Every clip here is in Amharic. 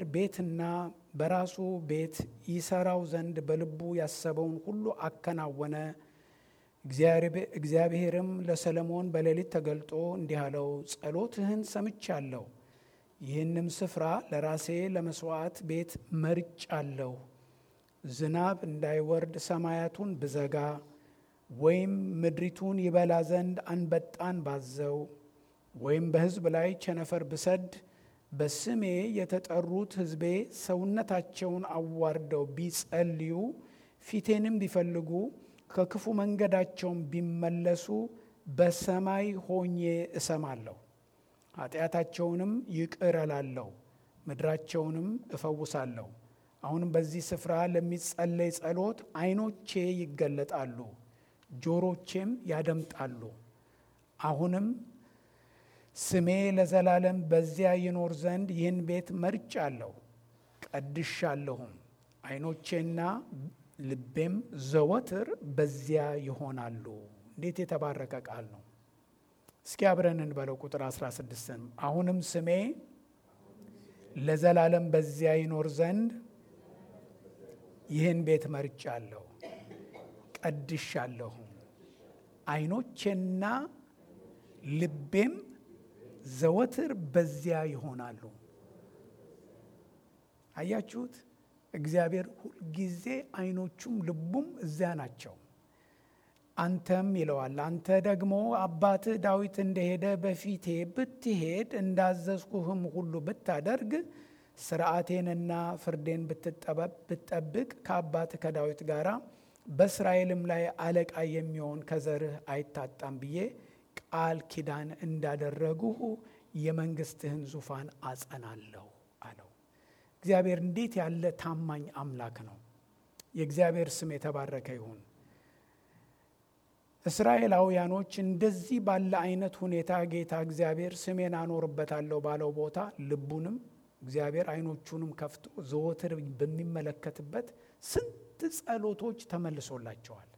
ቤትና በራሱ ቤት ይሰራው ዘንድ በልቡ ያሰበውን ሁሉ አከናወነ። እግዚአብሔርም ለሰለሞን በሌሊት ተገልጦ እንዲህ አለው፣ ጸሎትህን ሰምቻለሁ። ይህንም ስፍራ ለራሴ ለመሥዋዕት ቤት መርጫለሁ። ዝናብ እንዳይወርድ ሰማያቱን ብዘጋ ወይም ምድሪቱን ይበላ ዘንድ አንበጣን ባዘው ወይም በሕዝብ ላይ ቸነፈር ብሰድ በስሜ የተጠሩት ሕዝቤ ሰውነታቸውን አዋርደው ቢጸልዩ ፊቴንም ቢፈልጉ ከክፉ መንገዳቸውን ቢመለሱ በሰማይ ሆኜ እሰማለሁ፣ ኃጢአታቸውንም ይቅር እላለሁ፣ ምድራቸውንም እፈውሳለሁ። አሁንም በዚህ ስፍራ ለሚጸለይ ጸሎት ዓይኖቼ ይገለጣሉ፣ ጆሮቼም ያደምጣሉ። አሁንም ስሜ ለዘላለም በዚያ ይኖር ዘንድ ይህን ቤት መርጫለሁ፣ ቀድሻለሁም። ዓይኖቼና ልቤም ዘወትር በዚያ ይሆናሉ። እንዴት የተባረከ ቃል ነው! እስኪ አብረን እንበለው። ቁጥር 16 አሁንም ስሜ ለዘላለም በዚያ ይኖር ዘንድ ይህን ቤት መርጫለሁ፣ ቀድሻለሁ። ዓይኖቼና ልቤም ዘወትር በዚያ ይሆናሉ። አያችሁት? እግዚአብሔር ሁልጊዜ ዓይኖቹም ልቡም እዚያ ናቸው። አንተም ይለዋል፣ አንተ ደግሞ አባትህ ዳዊት እንደሄደ በፊቴ ብትሄድ እንዳዘዝኩህም ሁሉ ብታደርግ ስርዓቴንና ፍርዴን ብትጠብቅ ከአባትህ ከዳዊት ጋር በእስራኤልም ላይ አለቃ የሚሆን ከዘርህ አይታጣም ብዬ ቃል ኪዳን እንዳደረጉሁ የመንግስትህን ዙፋን አጸናለሁ አለው። እግዚአብሔር እንዴት ያለ ታማኝ አምላክ ነው! የእግዚአብሔር ስም የተባረከ ይሁን። እስራኤላውያኖች እንደዚህ ባለ አይነት ሁኔታ ጌታ እግዚአብሔር ስሜን አኖርበታለሁ ባለው ቦታ ልቡንም እግዚአብሔር ዓይኖቹንም ከፍቶ ዘወትር በሚመለከትበት ስንት ጸሎቶች ተመልሶላቸዋል።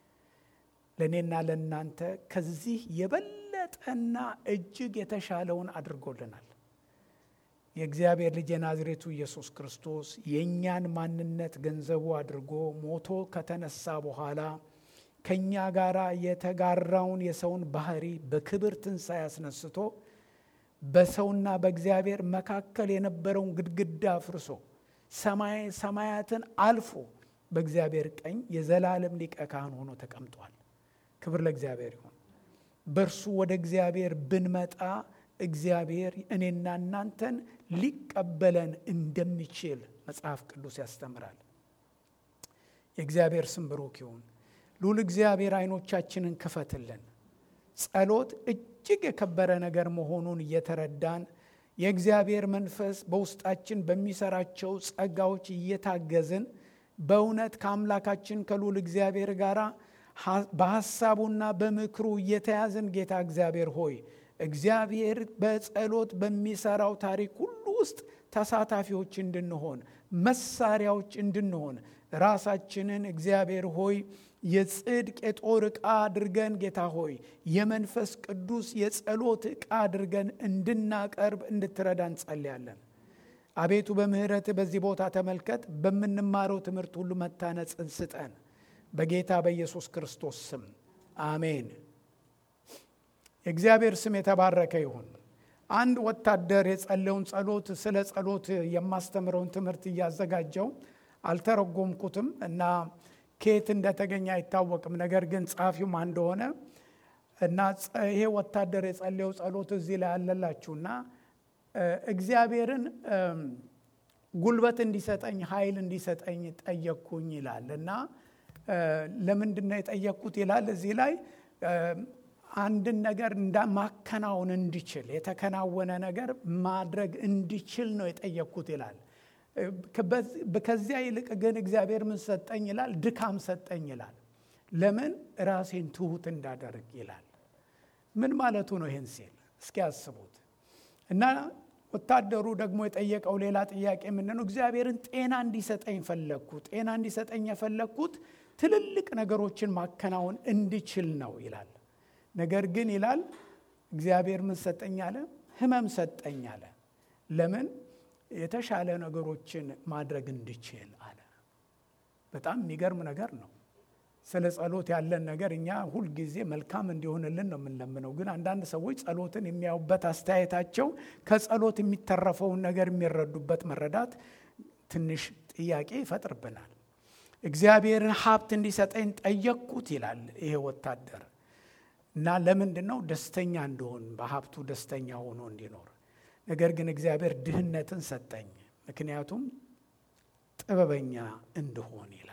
ለእኔና ለእናንተ ከዚህ የበለጠና እጅግ የተሻለውን አድርጎልናል። የእግዚአብሔር ልጅ የናዝሬቱ ኢየሱስ ክርስቶስ የእኛን ማንነት ገንዘቡ አድርጎ ሞቶ ከተነሳ በኋላ ከእኛ ጋር የተጋራውን የሰውን ባህሪ በክብር ትንሣኤ አስነስቶ በሰውና በእግዚአብሔር መካከል የነበረውን ግድግዳ አፍርሶ ሰማይ ሰማያትን አልፎ በእግዚአብሔር ቀኝ የዘላለም ሊቀ ካህን ሆኖ ተቀምጧል። ክብር ለእግዚአብሔር ይሁን። በእርሱ ወደ እግዚአብሔር ብንመጣ እግዚአብሔር እኔና እናንተን ሊቀበለን እንደሚችል መጽሐፍ ቅዱስ ያስተምራል። የእግዚአብሔር ስም ብሩክ ይሁን። ልዑል እግዚአብሔር ዓይኖቻችንን ክፈትልን። ጸሎት እጅግ የከበረ ነገር መሆኑን እየተረዳን የእግዚአብሔር መንፈስ በውስጣችን በሚሰራቸው ጸጋዎች እየታገዝን በእውነት ከአምላካችን ከልዑል እግዚአብሔር ጋር በሐሳቡና በምክሩ እየተያዝን ጌታ እግዚአብሔር ሆይ እግዚአብሔር በጸሎት በሚሰራው ታሪክ ሁሉ ውስጥ ተሳታፊዎች እንድንሆን መሳሪያዎች እንድንሆን ራሳችንን እግዚአብሔር ሆይ የጽድቅ የጦር ዕቃ አድርገን ጌታ ሆይ የመንፈስ ቅዱስ የጸሎት ዕቃ አድርገን እንድናቀርብ እንድትረዳ እንጸልያለን። አቤቱ በምሕረት በዚህ ቦታ ተመልከት። በምንማረው ትምህርት ሁሉ መታነጽን ስጠን። በጌታ በኢየሱስ ክርስቶስ ስም አሜን። የእግዚአብሔር ስም የተባረከ ይሁን። አንድ ወታደር የጸለውን ጸሎት ስለ ጸሎት የማስተምረውን ትምህርት እያዘጋጀው አልተረጎምኩትም እና ከየት እንደተገኘ አይታወቅም። ነገር ግን ጸሐፊው ማን እንደሆነ እና ይሄ ወታደር የጸለየው ጸሎት እዚህ ላይ አለላችሁና እግዚአብሔርን ጉልበት እንዲሰጠኝ ኃይል እንዲሰጠኝ ጠየቅኩኝ ይላል እና ለምንድን ነው የጠየቅኩት ይላል እዚህ ላይ አንድን ነገር ማከናወን እንዲችል የተከናወነ ነገር ማድረግ እንዲችል ነው የጠየቅኩት ይላል። ከዚያ ይልቅ ግን እግዚአብሔር ምን ሰጠኝ ይላል? ድካም ሰጠኝ ይላል። ለምን ራሴን ትሁት እንዳደርግ ይላል። ምን ማለቱ ነው? ይህን ሲል እስኪ ያስቡት እና ወታደሩ ደግሞ የጠየቀው ሌላ ጥያቄ ምንድን ነው? እግዚአብሔርን ጤና እንዲሰጠኝ ፈለግኩ። ጤና እንዲሰጠኝ የፈለግኩት ትልልቅ ነገሮችን ማከናወን እንዲችል ነው ይላል። ነገር ግን ይላል እግዚአብሔር ምን ሰጠኝ አለ? ህመም ሰጠኝ አለ። ለምን? የተሻለ ነገሮችን ማድረግ እንድችል አለ። በጣም የሚገርም ነገር ነው። ስለ ጸሎት ያለን ነገር እኛ ሁልጊዜ መልካም እንዲሆንልን ነው የምንለምነው። ግን አንዳንድ ሰዎች ጸሎትን የሚያዩበት አስተያየታቸው ከጸሎት የሚተረፈውን ነገር የሚረዱበት መረዳት ትንሽ ጥያቄ ይፈጥርብናል። እግዚአብሔርን ሀብት እንዲሰጠኝ ጠየቅኩት ይላል ይሄ ወታደር እና ለምንድን ነው ደስተኛ እንደሆን በሀብቱ ደስተኛ ሆኖ እንዲኖር። ነገር ግን እግዚአብሔር ድህነትን ሰጠኝ፣ ምክንያቱም ጥበበኛ እንድሆን ይላል።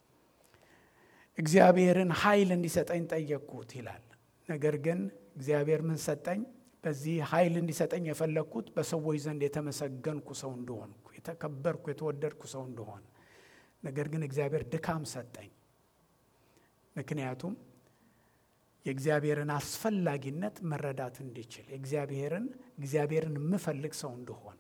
እግዚአብሔርን ኃይል እንዲሰጠኝ ጠየቅኩት ይላል። ነገር ግን እግዚአብሔር ምን ሰጠኝ? በዚህ ኃይል እንዲሰጠኝ የፈለግኩት በሰዎች ዘንድ የተመሰገንኩ ሰው እንደሆንኩ፣ የተከበርኩ የተወደድኩ ሰው እንደሆን። ነገር ግን እግዚአብሔር ድካም ሰጠኝ፣ ምክንያቱም የእግዚአብሔርን አስፈላጊነት መረዳት እንዲችል እግዚአብሔርን እግዚአብሔርን የምፈልግ ሰው እንደሆን።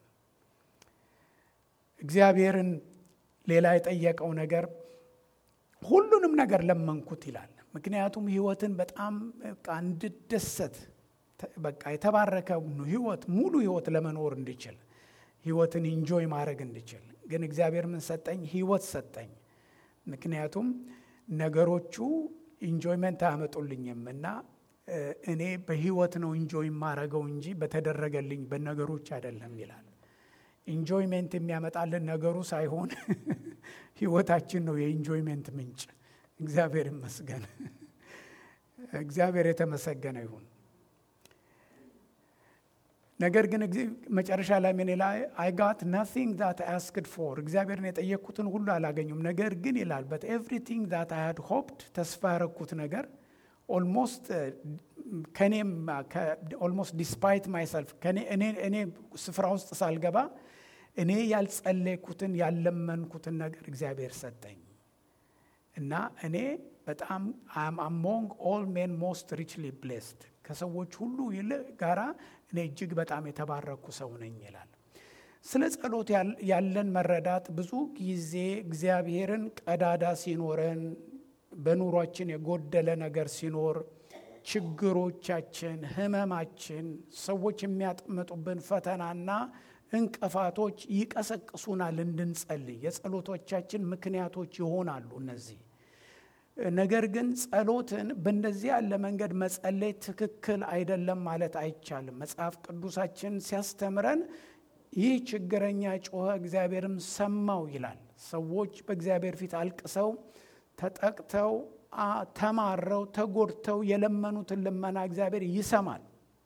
እግዚአብሔርን ሌላ የጠየቀው ነገር ሁሉንም ነገር ለመንኩት ይላል። ምክንያቱም ሕይወትን በጣም በቃ እንድደሰት በቃ የተባረከ ሕይወት ሙሉ ሕይወት ለመኖር እንድችል ሕይወትን ኢንጆይ ማድረግ እንድችል። ግን እግዚአብሔር ምን ሰጠኝ? ሕይወት ሰጠኝ። ምክንያቱም ነገሮቹ ኢንጆይመንት አያመጡልኝም እና እኔ በሕይወት ነው ኢንጆይ የማረገው እንጂ በተደረገልኝ በነገሮች አይደለም ይላል። ኢንጆይሜንት የሚያመጣልን ነገሩ ሳይሆን ህይወታችን ነው የኢንጆይሜንት ምንጭ። እግዚአብሔር ይመስገን። እግዚአብሔር የተመሰገነ ይሁን። ነገር ግን መጨረሻ ላይ ምን ላይ አይ ጋት ናቲንግ ዛት አስክድ ፎር እግዚአብሔርን የጠየቅኩትን ሁሉ አላገኙም። ነገር ግን ይላል በት ኤቭሪቲንግ ዛት አይ ሃድ ሆፕድ ተስፋ ያረግኩት ነገር ኦልሞስት ከኔም ኦልሞስት ዲስፓይት ማይሰልፍ እኔ ስፍራ ውስጥ ሳልገባ እኔ ያልጸለይኩትን ያለመንኩትን ነገር እግዚአብሔር ሰጠኝ እና እኔ በጣም አሞንግ ኦል ሜን ሞስት ሪችሊ ብሌስድ ከሰዎች ሁሉ ጋራ እኔ እጅግ በጣም የተባረኩ ሰው ነኝ ይላል። ስለ ጸሎት ያለን መረዳት ብዙ ጊዜ እግዚአብሔርን ቀዳዳ ሲኖረን በኑሯችን የጎደለ ነገር ሲኖር ችግሮቻችን፣ ህመማችን፣ ሰዎች የሚያጥምጡብን ፈተናና እንቅፋቶች ይቀሰቅሱናል እንድንጸልይ። የጸሎቶቻችን ምክንያቶች ይሆናሉ እነዚህ። ነገር ግን ጸሎትን በእንደዚህ ያለ መንገድ መጸለይ ትክክል አይደለም ማለት አይቻልም። መጽሐፍ ቅዱሳችን ሲያስተምረን ይህ ችግረኛ ጮኸ፣ እግዚአብሔርም ሰማው ይላል። ሰዎች በእግዚአብሔር ፊት አልቅሰው ተጠቅተው ተማረው ተጎድተው የለመኑትን ልመና እግዚአብሔር ይሰማል።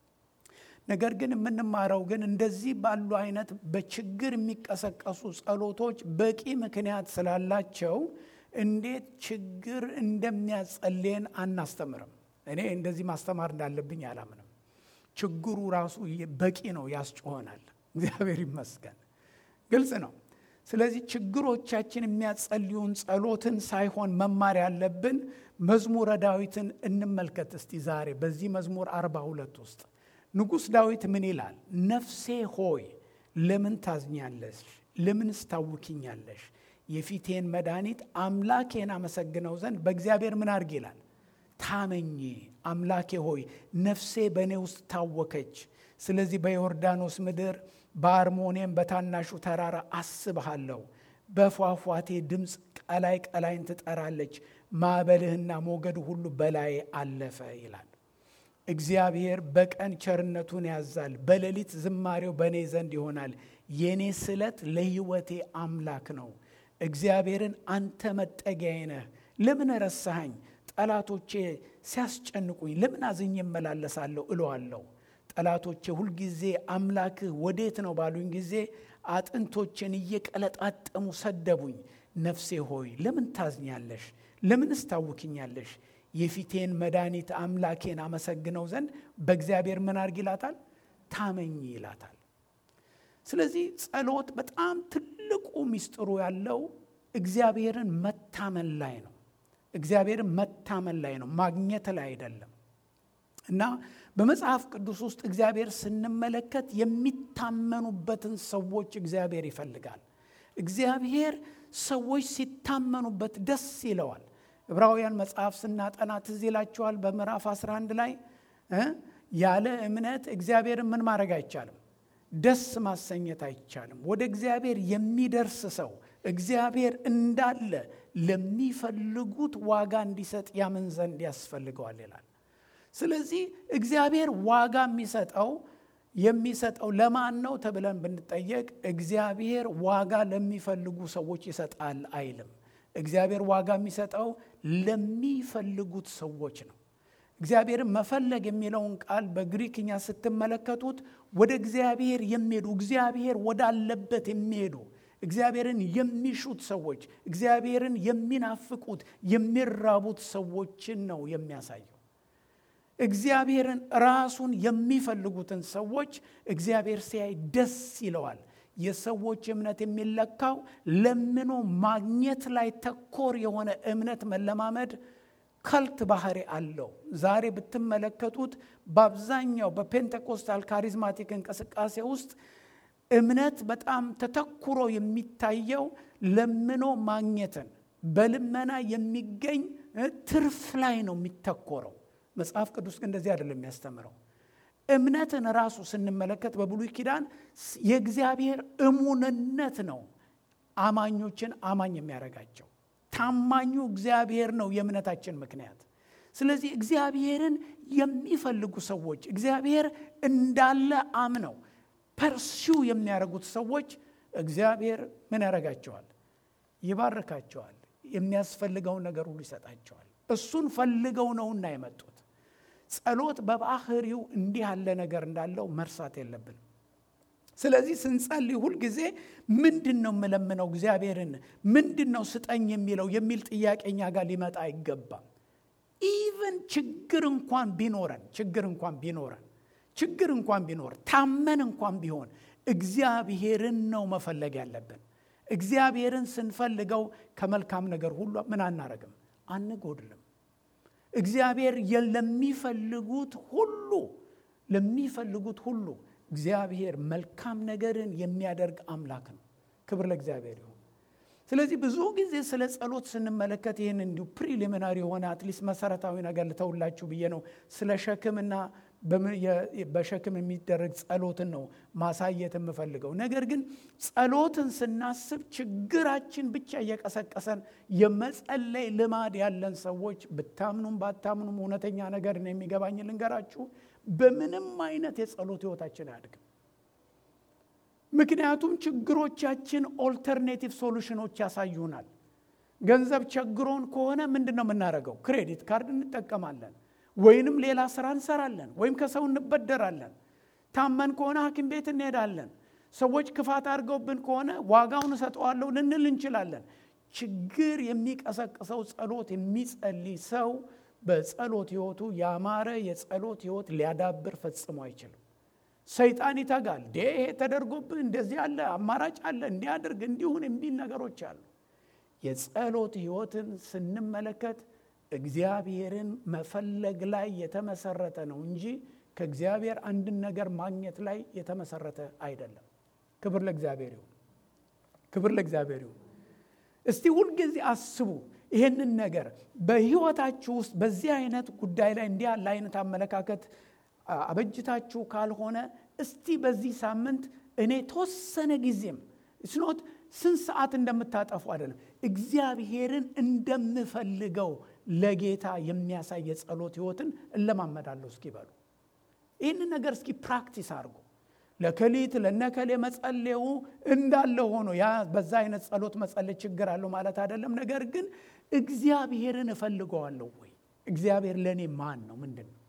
ነገር ግን የምንማረው ግን እንደዚህ ባሉ አይነት በችግር የሚቀሰቀሱ ጸሎቶች በቂ ምክንያት ስላላቸው እንዴት ችግር እንደሚያጸልየን አናስተምርም። እኔ እንደዚህ ማስተማር እንዳለብኝ አላምንም። ችግሩ ራሱ በቂ ነው፣ ያስጮሆናል። እግዚአብሔር ይመስገን፣ ግልጽ ነው። ስለዚህ ችግሮቻችን የሚያጸልዩን ጸሎትን ሳይሆን መማር ያለብን መዝሙረ ዳዊትን እንመልከት እስቲ ዛሬ በዚህ መዝሙር አርባ ሁለት ውስጥ ንጉሥ ዳዊት ምን ይላል? ነፍሴ ሆይ ለምን ታዝኛለሽ? ለምንስ ታውኪኛለሽ? የፊቴን መድኃኒት አምላኬን አመሰግነው ዘንድ በእግዚአብሔር ምን አድርግ ይላል? ታመኚ። አምላኬ ሆይ ነፍሴ በእኔ ውስጥ ታወከች። ስለዚህ በዮርዳኖስ ምድር በአርሞኔም በታናሹ ተራራ አስብሃለሁ። በፏፏቴ ድምፅ ቀላይ ቀላይን ትጠራለች። ማዕበልህና ሞገድ ሁሉ በላይ አለፈ ይላል። እግዚአብሔር በቀን ቸርነቱን ያዛል፣ በሌሊት ዝማሬው በእኔ ዘንድ ይሆናል። የእኔ ስለት ለሕይወቴ አምላክ ነው። እግዚአብሔርን አንተ መጠጊያዬ ነህ። ለምን ረሳኸኝ? ጠላቶቼ ሲያስጨንቁኝ ለምን አዝኜ እመላለሳለሁ እለዋለሁ። ጠላቶቼ ሁልጊዜ አምላክህ ወዴት ነው ባሉኝ ጊዜ አጥንቶቼን እየቀለጣጠሙ ሰደቡኝ። ነፍሴ ሆይ ለምን ታዝኛለሽ? ለምንስ ታውኪኛለሽ? የፊቴን መድኃኒት አምላኬን አመሰግነው ዘንድ በእግዚአብሔር ምን አድርግ ይላታል? ታመኝ ይላታል። ስለዚህ ጸሎት በጣም ትልቁ ሚስጥሩ ያለው እግዚአብሔርን መታመን ላይ ነው። እግዚአብሔርን መታመን ላይ ነው፣ ማግኘት ላይ አይደለም። እና በመጽሐፍ ቅዱስ ውስጥ እግዚአብሔር ስንመለከት የሚታመኑበትን ሰዎች እግዚአብሔር ይፈልጋል። እግዚአብሔር ሰዎች ሲታመኑበት ደስ ይለዋል። ዕብራውያን መጽሐፍ ስናጠና ትዝ ይላችኋል። በምዕራፍ 11 ላይ ያለ እምነት እግዚአብሔርን ምን ማድረግ አይቻልም? ደስ ማሰኘት አይቻልም። ወደ እግዚአብሔር የሚደርስ ሰው እግዚአብሔር እንዳለ ለሚፈልጉት ዋጋ እንዲሰጥ ያምን ዘንድ ያስፈልገዋል ይላል። ስለዚህ እግዚአብሔር ዋጋ የሚሰጠው የሚሰጠው ለማን ነው ተብለን ብንጠየቅ እግዚአብሔር ዋጋ ለሚፈልጉ ሰዎች ይሰጣል አይልም። እግዚአብሔር ዋጋ የሚሰጠው ለሚፈልጉት ሰዎች ነው። እግዚአብሔርን መፈለግ የሚለውን ቃል በግሪክኛ ስትመለከቱት ወደ እግዚአብሔር የሚሄዱ እግዚአብሔር ወዳለበት የሚሄዱ እግዚአብሔርን የሚሹት ሰዎች እግዚአብሔርን የሚናፍቁት የሚራቡት ሰዎችን ነው የሚያሳየው። እግዚአብሔርን ራሱን የሚፈልጉትን ሰዎች እግዚአብሔር ሲያይ ደስ ይለዋል። የሰዎች እምነት የሚለካው ለምኖ ማግኘት ላይ ተኮር የሆነ እምነት መለማመድ ከልት ባህሪ አለው። ዛሬ ብትመለከቱት በአብዛኛው በፔንቴኮስታል ካሪዝማቲክ እንቅስቃሴ ውስጥ እምነት በጣም ተተኩሮ የሚታየው ለምኖ ማግኘትን በልመና የሚገኝ ትርፍ ላይ ነው የሚተኮረው። መጽሐፍ ቅዱስ ግን እንደዚህ አይደለም የሚያስተምረው። እምነትን ራሱ ስንመለከት በብሉይ ኪዳን የእግዚአብሔር እሙንነት ነው አማኞችን አማኝ የሚያደርጋቸው። ታማኙ እግዚአብሔር ነው የእምነታችን ምክንያት። ስለዚህ እግዚአብሔርን የሚፈልጉ ሰዎች እግዚአብሔር እንዳለ አምነው ፐርሲው የሚያደርጉት ሰዎች እግዚአብሔር ምን ያደርጋቸዋል? ይባርካቸዋል። የሚያስፈልገውን ነገር ሁሉ ይሰጣቸዋል። እሱን ፈልገው ነውና የመጡት። ጸሎት በባህሪው እንዲህ ያለ ነገር እንዳለው መርሳት የለብንም። ስለዚህ ስንጸልይ ሁልጊዜ ምንድን ነው የምለምነው እግዚአብሔርን ምንድን ነው ስጠኝ የሚለው የሚል ጥያቄ እኛ ጋር ሊመጣ አይገባም። ኢቨን ችግር እንኳን ቢኖረን ችግር እንኳን ቢኖረን ችግር እንኳን ቢኖር ታመን እንኳን ቢሆን እግዚአብሔርን ነው መፈለግ ያለብን። እግዚአብሔርን ስንፈልገው ከመልካም ነገር ሁሉ ምን አናረግም፣ አንጎድልም። እግዚአብሔር ለሚፈልጉት ሁሉ ለሚፈልጉት ሁሉ እግዚአብሔር መልካም ነገርን የሚያደርግ አምላክ ነው። ክብር ለእግዚአብሔር ይሁን። ስለዚህ ብዙ ጊዜ ስለ ጸሎት ስንመለከት ይህን እንዲሁ ፕሪሊሚናሪ የሆነ አትሊስት መሰረታዊ ነገር ልተውላችሁ ብዬ ነው። ስለ ሸክምና በሸክም የሚደረግ ጸሎትን ነው ማሳየት የምፈልገው። ነገር ግን ጸሎትን ስናስብ ችግራችን ብቻ እየቀሰቀሰን የመጸለይ ልማድ ያለን ሰዎች ብታምኑም ባታምኑም እውነተኛ ነገር ነው የሚገባኝ ልንገራችሁ፣ በምንም አይነት የጸሎት ህይወታችን አያድግም። ምክንያቱም ችግሮቻችን ኦልተርኔቲቭ ሶሉሽኖች ያሳዩናል። ገንዘብ ቸግሮን ከሆነ ምንድን ነው የምናደርገው? ክሬዲት ካርድ እንጠቀማለን ወይንም ሌላ ስራ እንሰራለን፣ ወይም ከሰው እንበደራለን። ታመን ከሆነ ሐኪም ቤት እንሄዳለን። ሰዎች ክፋት አድርገውብን ከሆነ ዋጋውን እሰጠዋለሁ ልንል እንችላለን። ችግር የሚቀሰቅሰው ጸሎት የሚጸልይ ሰው በጸሎት ህይወቱ ያማረ የጸሎት ህይወት ሊያዳብር ፈጽሞ አይችልም። ሰይጣን ይተጋል። ዴ ተደርጎብህ እንደዚህ አለ አማራጭ አለ እንዲያደርግ እንዲሁን የሚል ነገሮች አሉ። የጸሎት ህይወትን ስንመለከት እግዚአብሔርን መፈለግ ላይ የተመሰረተ ነው እንጂ ከእግዚአብሔር አንድን ነገር ማግኘት ላይ የተመሰረተ አይደለም። ክብር ለእግዚአብሔር ይሁን። ክብር ለእግዚአብሔር ይሁን። እስቲ ሁልጊዜ አስቡ ይህንን ነገር በህይወታችሁ ውስጥ በዚህ አይነት ጉዳይ ላይ እንዲህ ያለ አይነት አመለካከት አበጅታችሁ ካልሆነ እስቲ በዚህ ሳምንት እኔ ተወሰነ ጊዜም ስኖት ስንት ሰዓት እንደምታጠፉ አይደለም እግዚአብሔርን እንደምፈልገው ለጌታ የሚያሳይ የጸሎት ህይወትን እለማመዳለሁ እስኪ በሉ። ይህንን ነገር እስኪ ፕራክቲስ አድርጎ ለከሊት ለነከሌ መጸሌው እንዳለ ሆኖ ያ በዛ አይነት ጸሎት መጸለይ ችግር አለው ማለት አይደለም። ነገር ግን እግዚአብሔርን እፈልገዋለሁ ወይ? እግዚአብሔር ለእኔ ማን ነው? ምንድን ነው?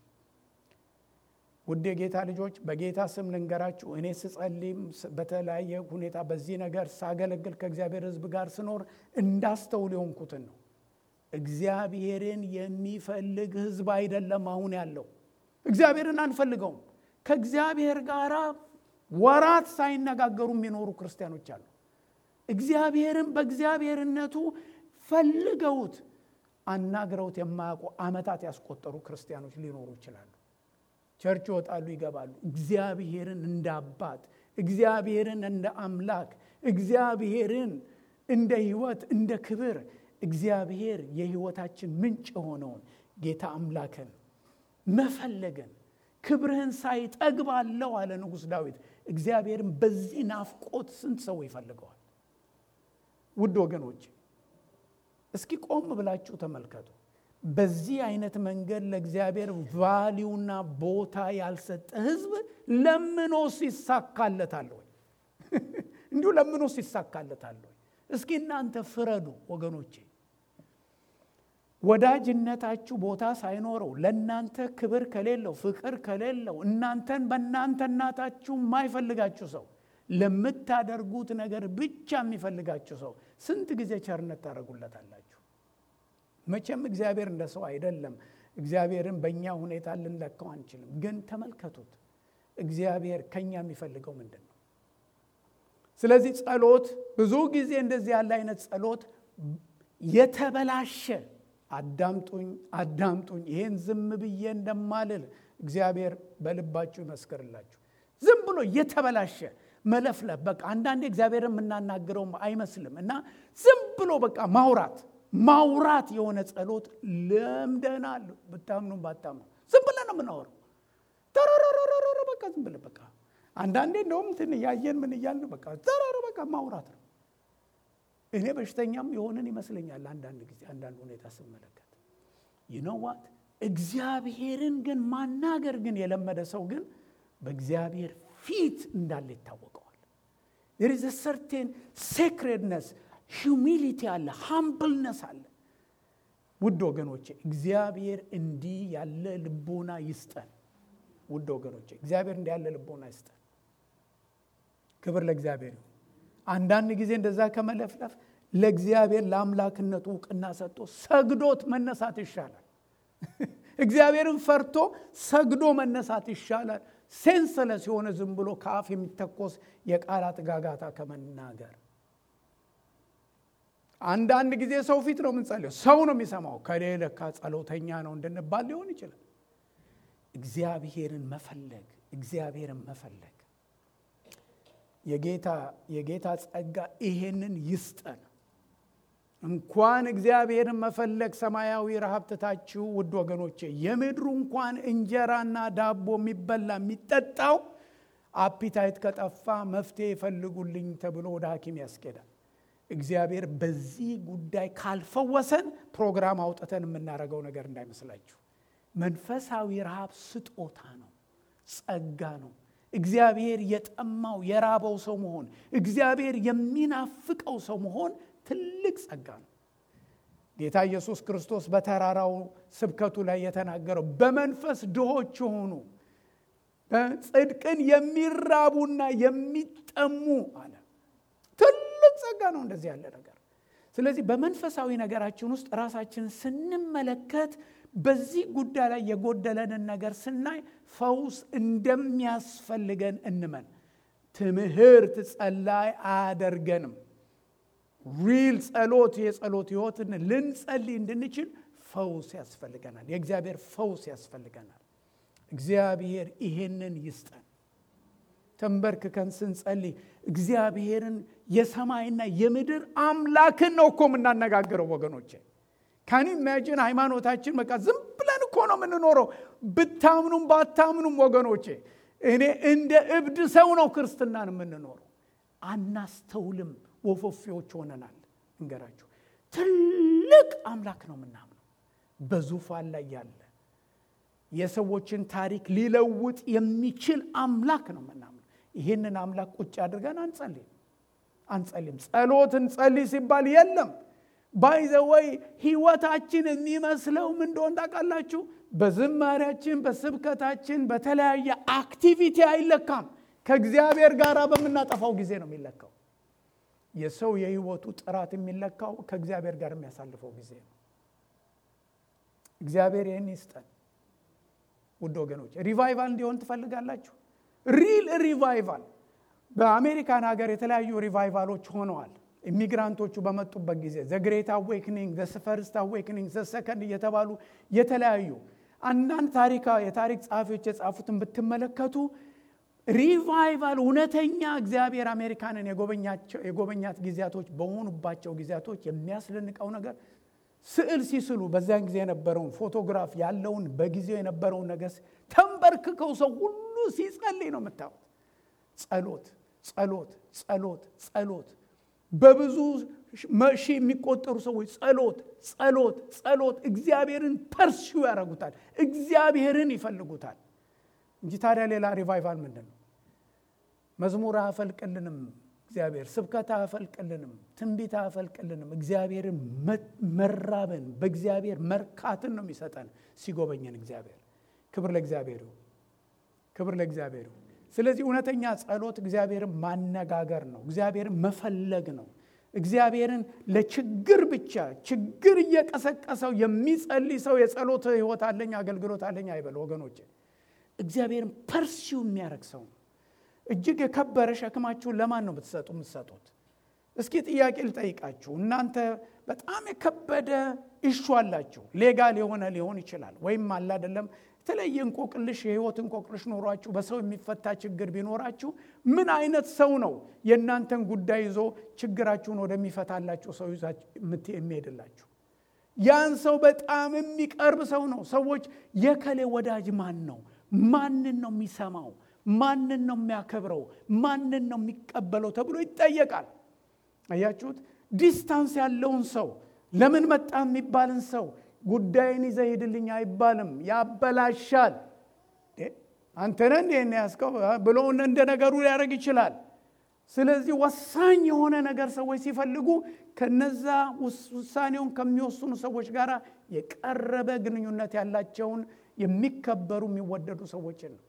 ውድ የጌታ ልጆች በጌታ ስም ልንገራችሁ፣ እኔ ስጸልይም በተለያየ ሁኔታ በዚህ ነገር ሳገለግል ከእግዚአብሔር ሕዝብ ጋር ስኖር እንዳስተውል የሆንኩትን ነው። እግዚአብሔርን የሚፈልግ ሕዝብ አይደለም አሁን ያለው። እግዚአብሔርን አንፈልገውም። ከእግዚአብሔር ጋር ወራት ሳይነጋገሩ የሚኖሩ ክርስቲያኖች አሉ። እግዚአብሔርን በእግዚአብሔርነቱ ፈልገውት አናግረውት የማያውቁ ዓመታት ያስቆጠሩ ክርስቲያኖች ሊኖሩ ይችላሉ። ቸርች ይወጣሉ፣ ይገባሉ። እግዚአብሔርን እንደ አባት፣ እግዚአብሔርን እንደ አምላክ፣ እግዚአብሔርን እንደ ሕይወት፣ እንደ ክብር እግዚአብሔር የሕይወታችን ምንጭ የሆነውን ጌታ አምላክን መፈለግን ክብርህን ሳይ ጠግባለሁ አለ ንጉሥ ዳዊት። እግዚአብሔርን በዚህ ናፍቆት ስንት ሰው ይፈልገዋል? ውድ ወገኖች እስኪ ቆም ብላችሁ ተመልከቱ። በዚህ አይነት መንገድ ለእግዚአብሔር ቫሊዩና ቦታ ያልሰጠ ህዝብ ለምኖስ ይሳካለታል ወይ? እንዲሁ ለምኖስ ይሳካለታል ወይ? እስኪ እናንተ ፍረዱ ወገኖቼ። ወዳጅነታችሁ ቦታ ሳይኖረው ለእናንተ ክብር ከሌለው ፍቅር ከሌለው እናንተን በእናንተናታችሁ የማይፈልጋችሁ ሰው ለምታደርጉት ነገር ብቻ የሚፈልጋችሁ ሰው ስንት ጊዜ ቸርነት ታደርጉለታላችሁ? መቼም እግዚአብሔር እንደ ሰው አይደለም። እግዚአብሔርን በእኛ ሁኔታ ልንለካው አንችልም። ግን ተመልከቱት፣ እግዚአብሔር ከኛ የሚፈልገው ምንድን ነው? ስለዚህ ጸሎት ብዙ ጊዜ እንደዚህ ያለ አይነት ጸሎት የተበላሸ አዳምጡኝ አዳምጡኝ፣ ይሄን ዝም ብዬ እንደማልል እግዚአብሔር በልባችሁ ይመስክርላችሁ። ዝም ብሎ የተበላሸ መለፍለፍ በቃ አንዳንዴ እግዚአብሔር የምናናግረው አይመስልም እና ዝም ብሎ በቃ ማውራት ማውራት የሆነ ጸሎት ለምደናል። ብታምኑ ባታምኑ ዝም ብለን ነው የምናወራው። ተረረረረረ በቃ ዝም ብለን በቃ አንዳንዴ እንደውም እንትን እያየን ምን እያልን በቃ ተረረ በቃ ማውራት ነው። እኔ በሽተኛም የሆንን ይመስለኛል አንዳንድ ጊዜ አንዳንድ ሁኔታ ስመለከት ይነዋት እግዚአብሔርን ግን ማናገር ግን የለመደ ሰው ግን በእግዚአብሔር ፊት እንዳለ ይታወቀዋል። ዜር ኢዝ ሰርቴን ሴክሬድነስ ሂዩሚሊቲ አለ፣ ሃምብልነስ አለ። ውድ ወገኖቼ እግዚአብሔር እንዲህ ያለ ልቦና ይስጠን። ውድ ወገኖቼ እግዚአብሔር እንዲህ ያለ ልቦና ይስጠን። ክብር ለእግዚአብሔር ይሁን። አንዳንድ ጊዜ እንደዛ ከመለፍለፍ ለእግዚአብሔር ለአምላክነቱ እውቅና ሰጥቶ ሰግዶት መነሳት ይሻላል። እግዚአብሔርን ፈርቶ ሰግዶ መነሳት ይሻላል። ሴንስለስ የሆነ ዝም ብሎ ከአፍ የሚተኮስ የቃላት ጋጋታ ከመናገር አንዳንድ ጊዜ ሰው ፊት ነው የምንጸልየው፣ ሰው ነው የሚሰማው። ከሌለካ ጸሎተኛ ነው እንድንባል ሊሆን ይችላል። እግዚአብሔርን መፈለግ እግዚአብሔርን መፈለግ የጌታ የጌታ ጸጋ ይሄንን ይስጠን። እንኳን እግዚአብሔርን መፈለግ ሰማያዊ ረሃብ ትታችሁ ውድ ወገኖቼ የምድሩ እንኳን እንጀራና ዳቦ የሚበላ የሚጠጣው አፒታይት ከጠፋ መፍትሄ ይፈልጉልኝ ተብሎ ወደ ሐኪም ያስኬዳል። እግዚአብሔር በዚህ ጉዳይ ካልፈወሰን ፕሮግራም አውጥተን የምናደርገው ነገር እንዳይመስላችሁ። መንፈሳዊ ረሃብ ስጦታ ነው፣ ጸጋ ነው። እግዚአብሔር የጠማው የራበው ሰው መሆን፣ እግዚአብሔር የሚናፍቀው ሰው መሆን ትልቅ ጸጋ ነው። ጌታ ኢየሱስ ክርስቶስ በተራራው ስብከቱ ላይ የተናገረው በመንፈስ ድሆች የሆኑ ጽድቅን የሚራቡና የሚጠሙ አለ። ትልቅ ጸጋ ነው እንደዚህ ያለ ነገር። ስለዚህ በመንፈሳዊ ነገራችን ውስጥ ራሳችንን ስንመለከት በዚህ ጉዳይ ላይ የጎደለንን ነገር ስናይ ፈውስ እንደሚያስፈልገን እንመን። ትምህርት ጸላይ አያደርገንም። ሪል ጸሎት የጸሎት ህይወትን ልንጸልይ እንድንችል ፈውስ ያስፈልገናል። የእግዚአብሔር ፈውስ ያስፈልገናል። እግዚአብሔር ይሄንን ይስጠን። ተንበርክከን ስንጸልይ እግዚአብሔርን የሰማይና የምድር አምላክን ነው እኮ የምናነጋግረው ወገኖቼ። ካን ኢማጂን ሃይማኖታችን በቃ ዝም ብለን እኮ ነው የምንኖረው። ብታምኑም ባታምኑም ወገኖቼ እኔ እንደ እብድ ሰው ነው ክርስትናን የምንኖረው። አናስተውልም። ወፎፌዎች ሆነናል። እንገራችሁ ትልቅ አምላክ ነው የምናምነው። በዙፋን ላይ ያለ የሰዎችን ታሪክ ሊለውጥ የሚችል አምላክ ነው የምናምነው። ይህንን አምላክ ቁጭ አድርገን አንጸልይም አንጸልይም። ጸሎት እንጸልይ ሲባል የለም ባይዘወይ ህይወታችን የሚመስለው ምን እንደሆን ታውቃላችሁ? በዝማሪያችን፣ በስብከታችን፣ በተለያየ አክቲቪቲ አይለካም። ከእግዚአብሔር ጋር በምናጠፋው ጊዜ ነው የሚለካው። የሰው የህይወቱ ጥራት የሚለካው ከእግዚአብሔር ጋር የሚያሳልፈው ጊዜ ነው። እግዚአብሔር ይህን ይስጠን። ውድ ወገኖች ሪቫይቫል እንዲሆን ትፈልጋላችሁ? ሪል ሪቫይቫል። በአሜሪካን ሀገር የተለያዩ ሪቫይቫሎች ሆነዋል። ኢሚግራንቶቹ በመጡበት ጊዜ ዘ ግሬት አዌክኒንግ፣ ዘ ፈርስት አዌክኒንግ፣ ዘ ሰከንድ እየተባሉ የተለያዩ አንዳንድ ታሪካ የታሪክ ጸሐፊዎች የጻፉትን ብትመለከቱ ሪቫይቫል እውነተኛ እግዚአብሔር አሜሪካንን የጎበኛት ጊዜያቶች በሆኑባቸው ጊዜያቶች የሚያስደንቀው ነገር ስዕል ሲስሉ በዚያን ጊዜ የነበረውን ፎቶግራፍ ያለውን በጊዜው የነበረውን ነገር ተንበርክከው ሰው ሁሉ ሲጸልይ ነው የምታዩት። ጸሎት ጸሎት ጸሎት ጸሎት በብዙ ሺህ የሚቆጠሩ ሰዎች ጸሎት ጸሎት ጸሎት እግዚአብሔርን ፐርሲው ያደርጉታል እግዚአብሔርን ይፈልጉታል እንጂ ታዲያ ሌላ ሪቫይቫል ምንድን ነው መዝሙር አያፈልቅልንም እግዚአብሔር ስብከት አያፈልቅልንም ትንቢት አያፈልቅልንም እግዚአብሔርን መራብን በእግዚአብሔር መርካትን ነው የሚሰጠን ሲጎበኘን እግዚአብሔር ክብር ለእግዚአብሔር ይሁን ክብር ለእግዚአብሔር ይሁን ስለዚህ እውነተኛ ጸሎት እግዚአብሔርን ማነጋገር ነው እግዚአብሔርን መፈለግ ነው እግዚአብሔርን ለችግር ብቻ ችግር እየቀሰቀሰው የሚጸልይ ሰው የጸሎት ህይወት አለኝ አገልግሎት አለኝ አይበል ወገኖች እግዚአብሔርን ፐርሲው የሚያደርግ ሰው ነው እጅግ የከበረ ሸክማችሁን ለማን ነው ብትሰጡ የምትሰጡት እስኪ ጥያቄ ልጠይቃችሁ እናንተ በጣም የከበደ እሹ አላችሁ ሌጋል የሆነ ሊሆን ይችላል ወይም አለ አይደለም የተለየ እንቆቅልሽ የህይወት እንቆቅልሽ ኖሯችሁ በሰው የሚፈታ ችግር ቢኖራችሁ ምን አይነት ሰው ነው የእናንተን ጉዳይ ይዞ ችግራችሁን ወደሚፈታላችሁ ሰው የሚሄድላችሁ ያን ሰው በጣም የሚቀርብ ሰው ነው ሰዎች የከሌ ወዳጅ ማን ነው ማንን ነው የሚሰማው ማንን ነው የሚያከብረው ማንን ነው የሚቀበለው ተብሎ ይጠየቃል አያችሁት ዲስታንስ ያለውን ሰው ለምን መጣ የሚባልን ሰው ጉዳይን ይዘህ ሂድልኝ አይባልም ያበላሻል አንተነ እንዴ ያስከው ብሎ እንደ ነገሩ ሊያደርግ ይችላል ስለዚህ ወሳኝ የሆነ ነገር ሰዎች ሲፈልጉ ከነዛ ውሳኔውን ከሚወስኑ ሰዎች ጋር የቀረበ ግንኙነት ያላቸውን የሚከበሩ የሚወደዱ ሰዎችን ነው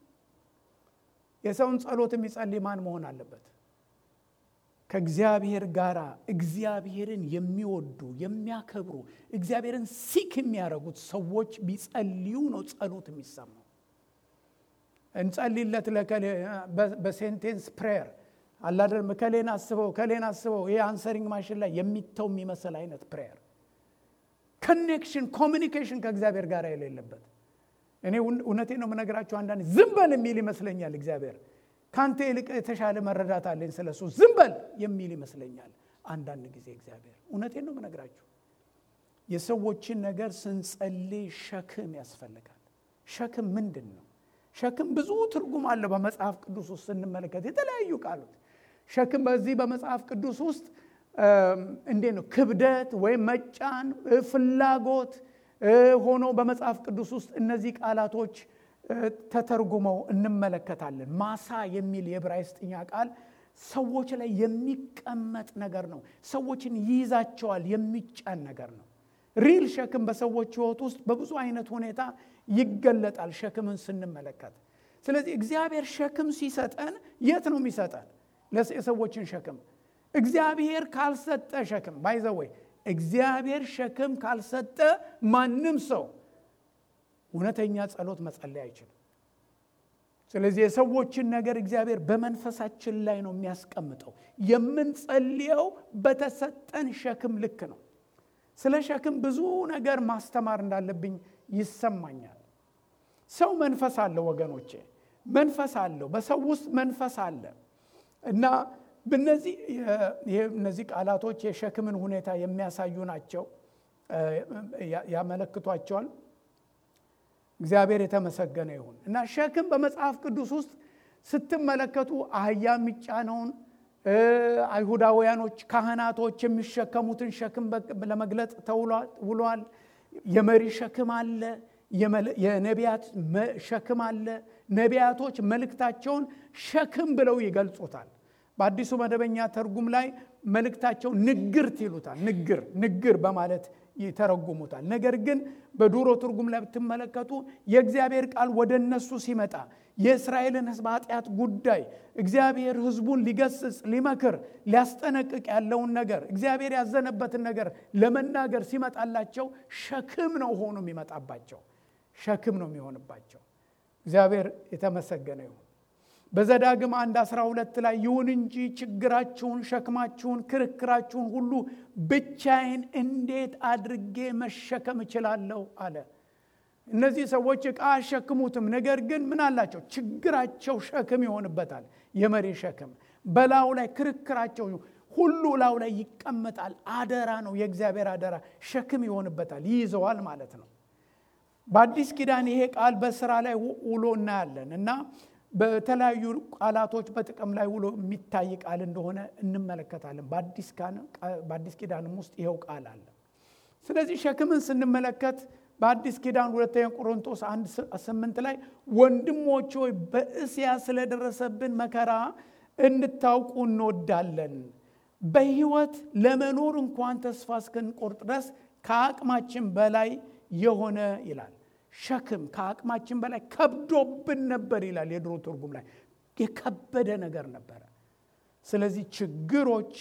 የሰውን ጸሎት የሚጸልይ ማን መሆን አለበት ከእግዚአብሔር ጋር እግዚአብሔርን የሚወዱ የሚያከብሩ እግዚአብሔርን ሲክ የሚያደርጉት ሰዎች ቢጸልዩ ነው ጸሎት የሚሰማው እንጸልይለት በሴንቴንስ ፕሬየር አላደርም ከሌን አስበው ከሌን አስበው ይህ አንሰሪንግ ማሽን ላይ የሚተው የሚመስል አይነት ፕሬየር ኮኔክሽን ኮሚኒኬሽን ከእግዚአብሔር ጋር የሌለበት እኔ እውነቴ ነው የምነግራችሁ አንዳንድ ዝም በል የሚል ይመስለኛል እግዚአብሔር ከአንተ ይልቅ የተሻለ መረዳት አለኝ ስለሱ ዝም በል የሚል ይመስለኛል አንዳንድ ጊዜ እግዚአብሔር እውነቴን ነው የምነግራችሁ የሰዎችን ነገር ስንጸልይ ሸክም ያስፈልጋል ሸክም ምንድን ነው ሸክም ብዙ ትርጉም አለው በመጽሐፍ ቅዱስ ውስጥ ስንመለከት የተለያዩ ቃሎት ሸክም በዚህ በመጽሐፍ ቅዱስ ውስጥ እንዴት ነው ክብደት ወይም መጫን ፍላጎት ሆኖ በመጽሐፍ ቅዱስ ውስጥ እነዚህ ቃላቶች ተተርጉመው እንመለከታለን ማሳ የሚል የዕብራይስጥኛ ቃል ሰዎች ላይ የሚቀመጥ ነገር ነው ሰዎችን ይይዛቸዋል የሚጫን ነገር ነው ሪል ሸክም በሰዎች ህይወት ውስጥ በብዙ አይነት ሁኔታ ይገለጣል ሸክምን ስንመለከት ስለዚህ እግዚአብሔር ሸክም ሲሰጠን የት ነው የሚሰጠን የሰዎችን ሸክም እግዚአብሔር ካልሰጠ ሸክም ባይዘወይ እግዚአብሔር ሸክም ካልሰጠ ማንም ሰው እውነተኛ ጸሎት መጸለይ አይችልም ስለዚህ የሰዎችን ነገር እግዚአብሔር በመንፈሳችን ላይ ነው የሚያስቀምጠው የምንጸልየው በተሰጠን ሸክም ልክ ነው ስለ ሸክም ብዙ ነገር ማስተማር እንዳለብኝ ይሰማኛል ሰው መንፈስ አለው ወገኖቼ መንፈስ አለው በሰው ውስጥ መንፈስ አለ እና በነዚህ እነዚህ ቃላቶች የሸክምን ሁኔታ የሚያሳዩ ናቸው ያመለክቷቸዋል እግዚአብሔር የተመሰገነ ይሁን እና ሸክም በመጽሐፍ ቅዱስ ውስጥ ስትመለከቱ አህያ የሚጫነውን አይሁዳውያኖች ካህናቶች የሚሸከሙትን ሸክም ለመግለጥ ተውሏል የመሪ ሸክም አለ የነቢያት ሸክም አለ ነቢያቶች መልእክታቸውን ሸክም ብለው ይገልጹታል በአዲሱ መደበኛ ተርጉም ላይ መልእክታቸው ንግርት ይሉታል ንግር ንግር በማለት ይተረጉሙታል ነገር ግን በዱሮ ትርጉም ላይ ብትመለከቱ የእግዚአብሔር ቃል ወደ እነሱ ሲመጣ የእስራኤልን ህዝብ ኃጢአት ጉዳይ እግዚአብሔር ህዝቡን ሊገስጽ ሊመክር ሊያስጠነቅቅ ያለውን ነገር እግዚአብሔር ያዘነበትን ነገር ለመናገር ሲመጣላቸው ሸክም ነው ሆኖ የሚመጣባቸው ሸክም ነው የሚሆንባቸው እግዚአብሔር የተመሰገነ ይሁን በዘዳግም አንድ አስራ ሁለት ላይ ይሁን እንጂ ችግራችሁን ሸክማችሁን ክርክራችሁን ሁሉ ብቻዬን እንዴት አድርጌ መሸከም እችላለሁ አለ እነዚህ ሰዎች ዕቃ አሸክሙትም ነገር ግን ምን አላቸው ችግራቸው ሸክም ይሆንበታል የመሪ ሸክም በላዩ ላይ ክርክራቸው ሁሉ ላው ላይ ይቀመጣል አደራ ነው የእግዚአብሔር አደራ ሸክም ይሆንበታል ይይዘዋል ማለት ነው በአዲስ ኪዳን ይሄ ቃል በስራ ላይ ውሎ እናያለን እና በተለያዩ ቃላቶች በጥቅም ላይ ውሎ የሚታይ ቃል እንደሆነ እንመለከታለን። በአዲስ ኪዳንም ውስጥ ይኸው ቃል አለ። ስለዚህ ሸክምን ስንመለከት በአዲስ ኪዳን ሁለተኛ ቆሮንቶስ አንድ ስምንት ላይ ወንድሞች ሆይ በእስያ ስለደረሰብን መከራ እንድታውቁ እንወዳለን። በሕይወት ለመኖር እንኳን ተስፋ እስክንቆርጥ ድረስ ከአቅማችን በላይ የሆነ ይላል። ሸክም ከአቅማችን በላይ ከብዶብን ነበር ይላል የድሮ ትርጉም ላይ የከበደ ነገር ነበረ። ስለዚህ ችግሮች፣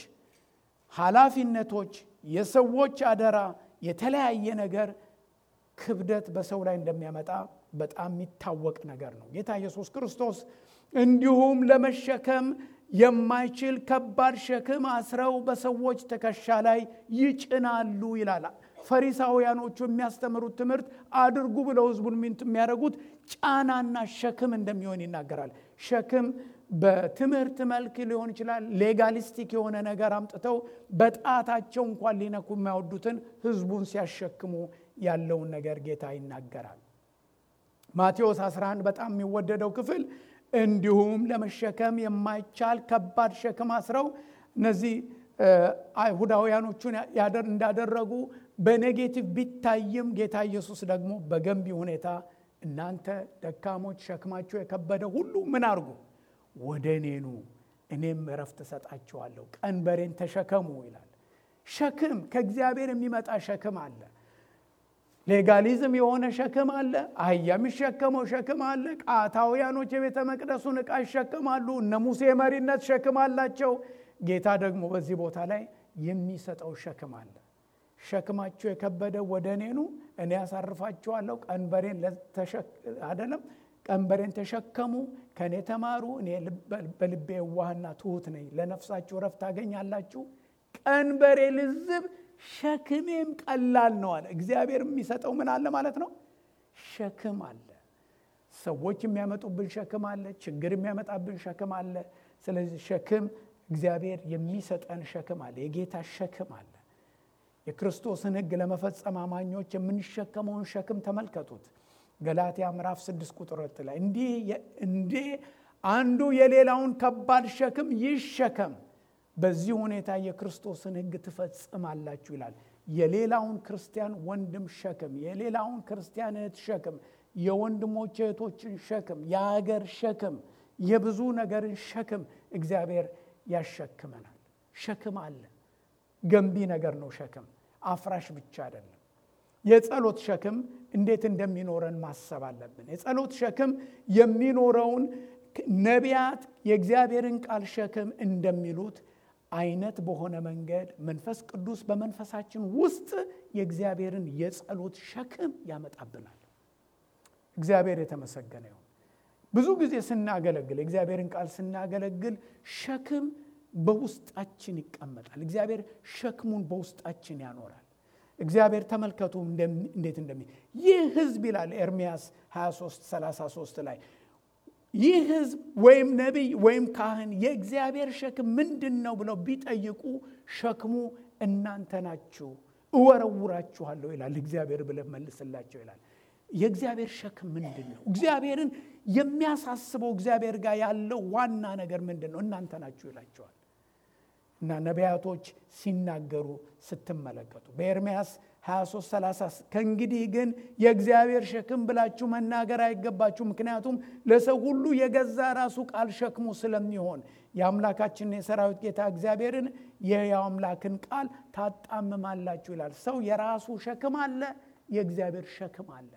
ኃላፊነቶች፣ የሰዎች አደራ፣ የተለያየ ነገር ክብደት በሰው ላይ እንደሚያመጣ በጣም የሚታወቅ ነገር ነው። ጌታ ኢየሱስ ክርስቶስ እንዲሁም ለመሸከም የማይችል ከባድ ሸክም አስረው በሰዎች ትከሻ ላይ ይጭናሉ ይላል። ፈሪሳውያኖቹ የሚያስተምሩት ትምህርት አድርጉ ብለው ህዝቡን የሚያደርጉት ጫናና ሸክም እንደሚሆን ይናገራል። ሸክም በትምህርት መልክ ሊሆን ይችላል። ሌጋሊስቲክ የሆነ ነገር አምጥተው በጣታቸው እንኳን ሊነኩ የማይወዱትን ህዝቡን ሲያሸክሙ ያለውን ነገር ጌታ ይናገራል። ማቴዎስ 11 በጣም የሚወደደው ክፍል እንዲሁም ለመሸከም የማይቻል ከባድ ሸክም አስረው እነዚህ አይሁዳውያኖቹን እንዳደረጉ በኔጌቲቭ ቢታይም ጌታ ኢየሱስ ደግሞ በገንቢ ሁኔታ እናንተ ደካሞች ሸክማችሁ የከበደ ሁሉ ምን አድርጉ ወደ እኔ ኑ እኔም እረፍት እሰጣችኋለሁ፣ ቀንበሬን ተሸከሙ ይላል። ሸክም ከእግዚአብሔር የሚመጣ ሸክም አለ። ሌጋሊዝም የሆነ ሸክም አለ። አህያ የሚሸከመው ሸክም አለ። ቃታውያኖች የቤተ መቅደሱን ዕቃ ይሸከማሉ። እነ ሙሴ መሪነት ሸክም አላቸው። ጌታ ደግሞ በዚህ ቦታ ላይ የሚሰጠው ሸክም አለ። ሸክማችሁ የከበደ ወደ እኔ ኑ እኔ ያሳርፋችኋለሁ። ቀንበሬን አይደለም ቀንበሬን ተሸከሙ፣ ከእኔ ተማሩ፣ እኔ በልቤ የዋህና ትሑት ነኝ፣ ለነፍሳችሁ ረፍት ታገኛላችሁ። ቀንበሬ ልዝብ ሸክሜም ቀላል ነው አለ። እግዚአብሔር የሚሰጠው ምን አለ ማለት ነው? ሸክም አለ። ሰዎች የሚያመጡብን ሸክም አለ። ችግር የሚያመጣብን ሸክም አለ። ስለዚህ ሸክም እግዚአብሔር የሚሰጠን ሸክም አለ። የጌታ ሸክም አለ። የክርስቶስን ሕግ ለመፈጸም አማኞች የምንሸከመውን ሸክም ተመልከቱት። ገላትያ ምዕራፍ 6 ቁጥር ላይ እንዲህ እንዲህ አንዱ የሌላውን ከባድ ሸክም ይሸከም በዚህ ሁኔታ የክርስቶስን ሕግ ትፈጽማላችሁ ይላል። የሌላውን ክርስቲያን ወንድም ሸክም፣ የሌላውን ክርስቲያን እህት ሸክም፣ የወንድሞች እህቶችን ሸክም፣ የሀገር ሸክም፣ የብዙ ነገርን ሸክም እግዚአብሔር ያሸክመናል። ሸክም አለ። ገንቢ ነገር ነው። ሸክም አፍራሽ ብቻ አይደለም። የጸሎት ሸክም እንዴት እንደሚኖረን ማሰብ አለብን። የጸሎት ሸክም የሚኖረውን ነቢያት የእግዚአብሔርን ቃል ሸክም እንደሚሉት አይነት በሆነ መንገድ መንፈስ ቅዱስ በመንፈሳችን ውስጥ የእግዚአብሔርን የጸሎት ሸክም ያመጣብናል። እግዚአብሔር የተመሰገነ ይሁን። ብዙ ጊዜ ስናገለግል የእግዚአብሔርን ቃል ስናገለግል ሸክም በውስጣችን ይቀመጣል። እግዚአብሔር ሸክሙን በውስጣችን ያኖራል። እግዚአብሔር ተመልከቱ እንዴት እንደሚ ይህ ሕዝብ ይላል ኤርምያስ 23 33 ላይ ይህ ሕዝብ ወይም ነቢይ ወይም ካህን የእግዚአብሔር ሸክም ምንድን ነው ብለው ቢጠይቁ ሸክሙ እናንተ ናችሁ፣ እወረውራችኋለሁ ይላል እግዚአብሔር ብለህ መልስላቸው ይላል። የእግዚአብሔር ሸክም ምንድን ነው? እግዚአብሔርን የሚያሳስበው እግዚአብሔር ጋር ያለው ዋና ነገር ምንድን ነው? እናንተ ናችሁ ይላቸዋል። እና ነቢያቶች ሲናገሩ ስትመለከቱ በኤርምያስ 23 30 ከእንግዲህ ግን የእግዚአብሔር ሸክም ብላችሁ መናገር አይገባችሁ፣ ምክንያቱም ለሰው ሁሉ የገዛ ራሱ ቃል ሸክሙ ስለሚሆን የአምላካችንን የሰራዊት ጌታ እግዚአብሔርን የሕያው አምላክን ቃል ታጣምማላችሁ ይላል። ሰው የራሱ ሸክም አለ፣ የእግዚአብሔር ሸክም አለ።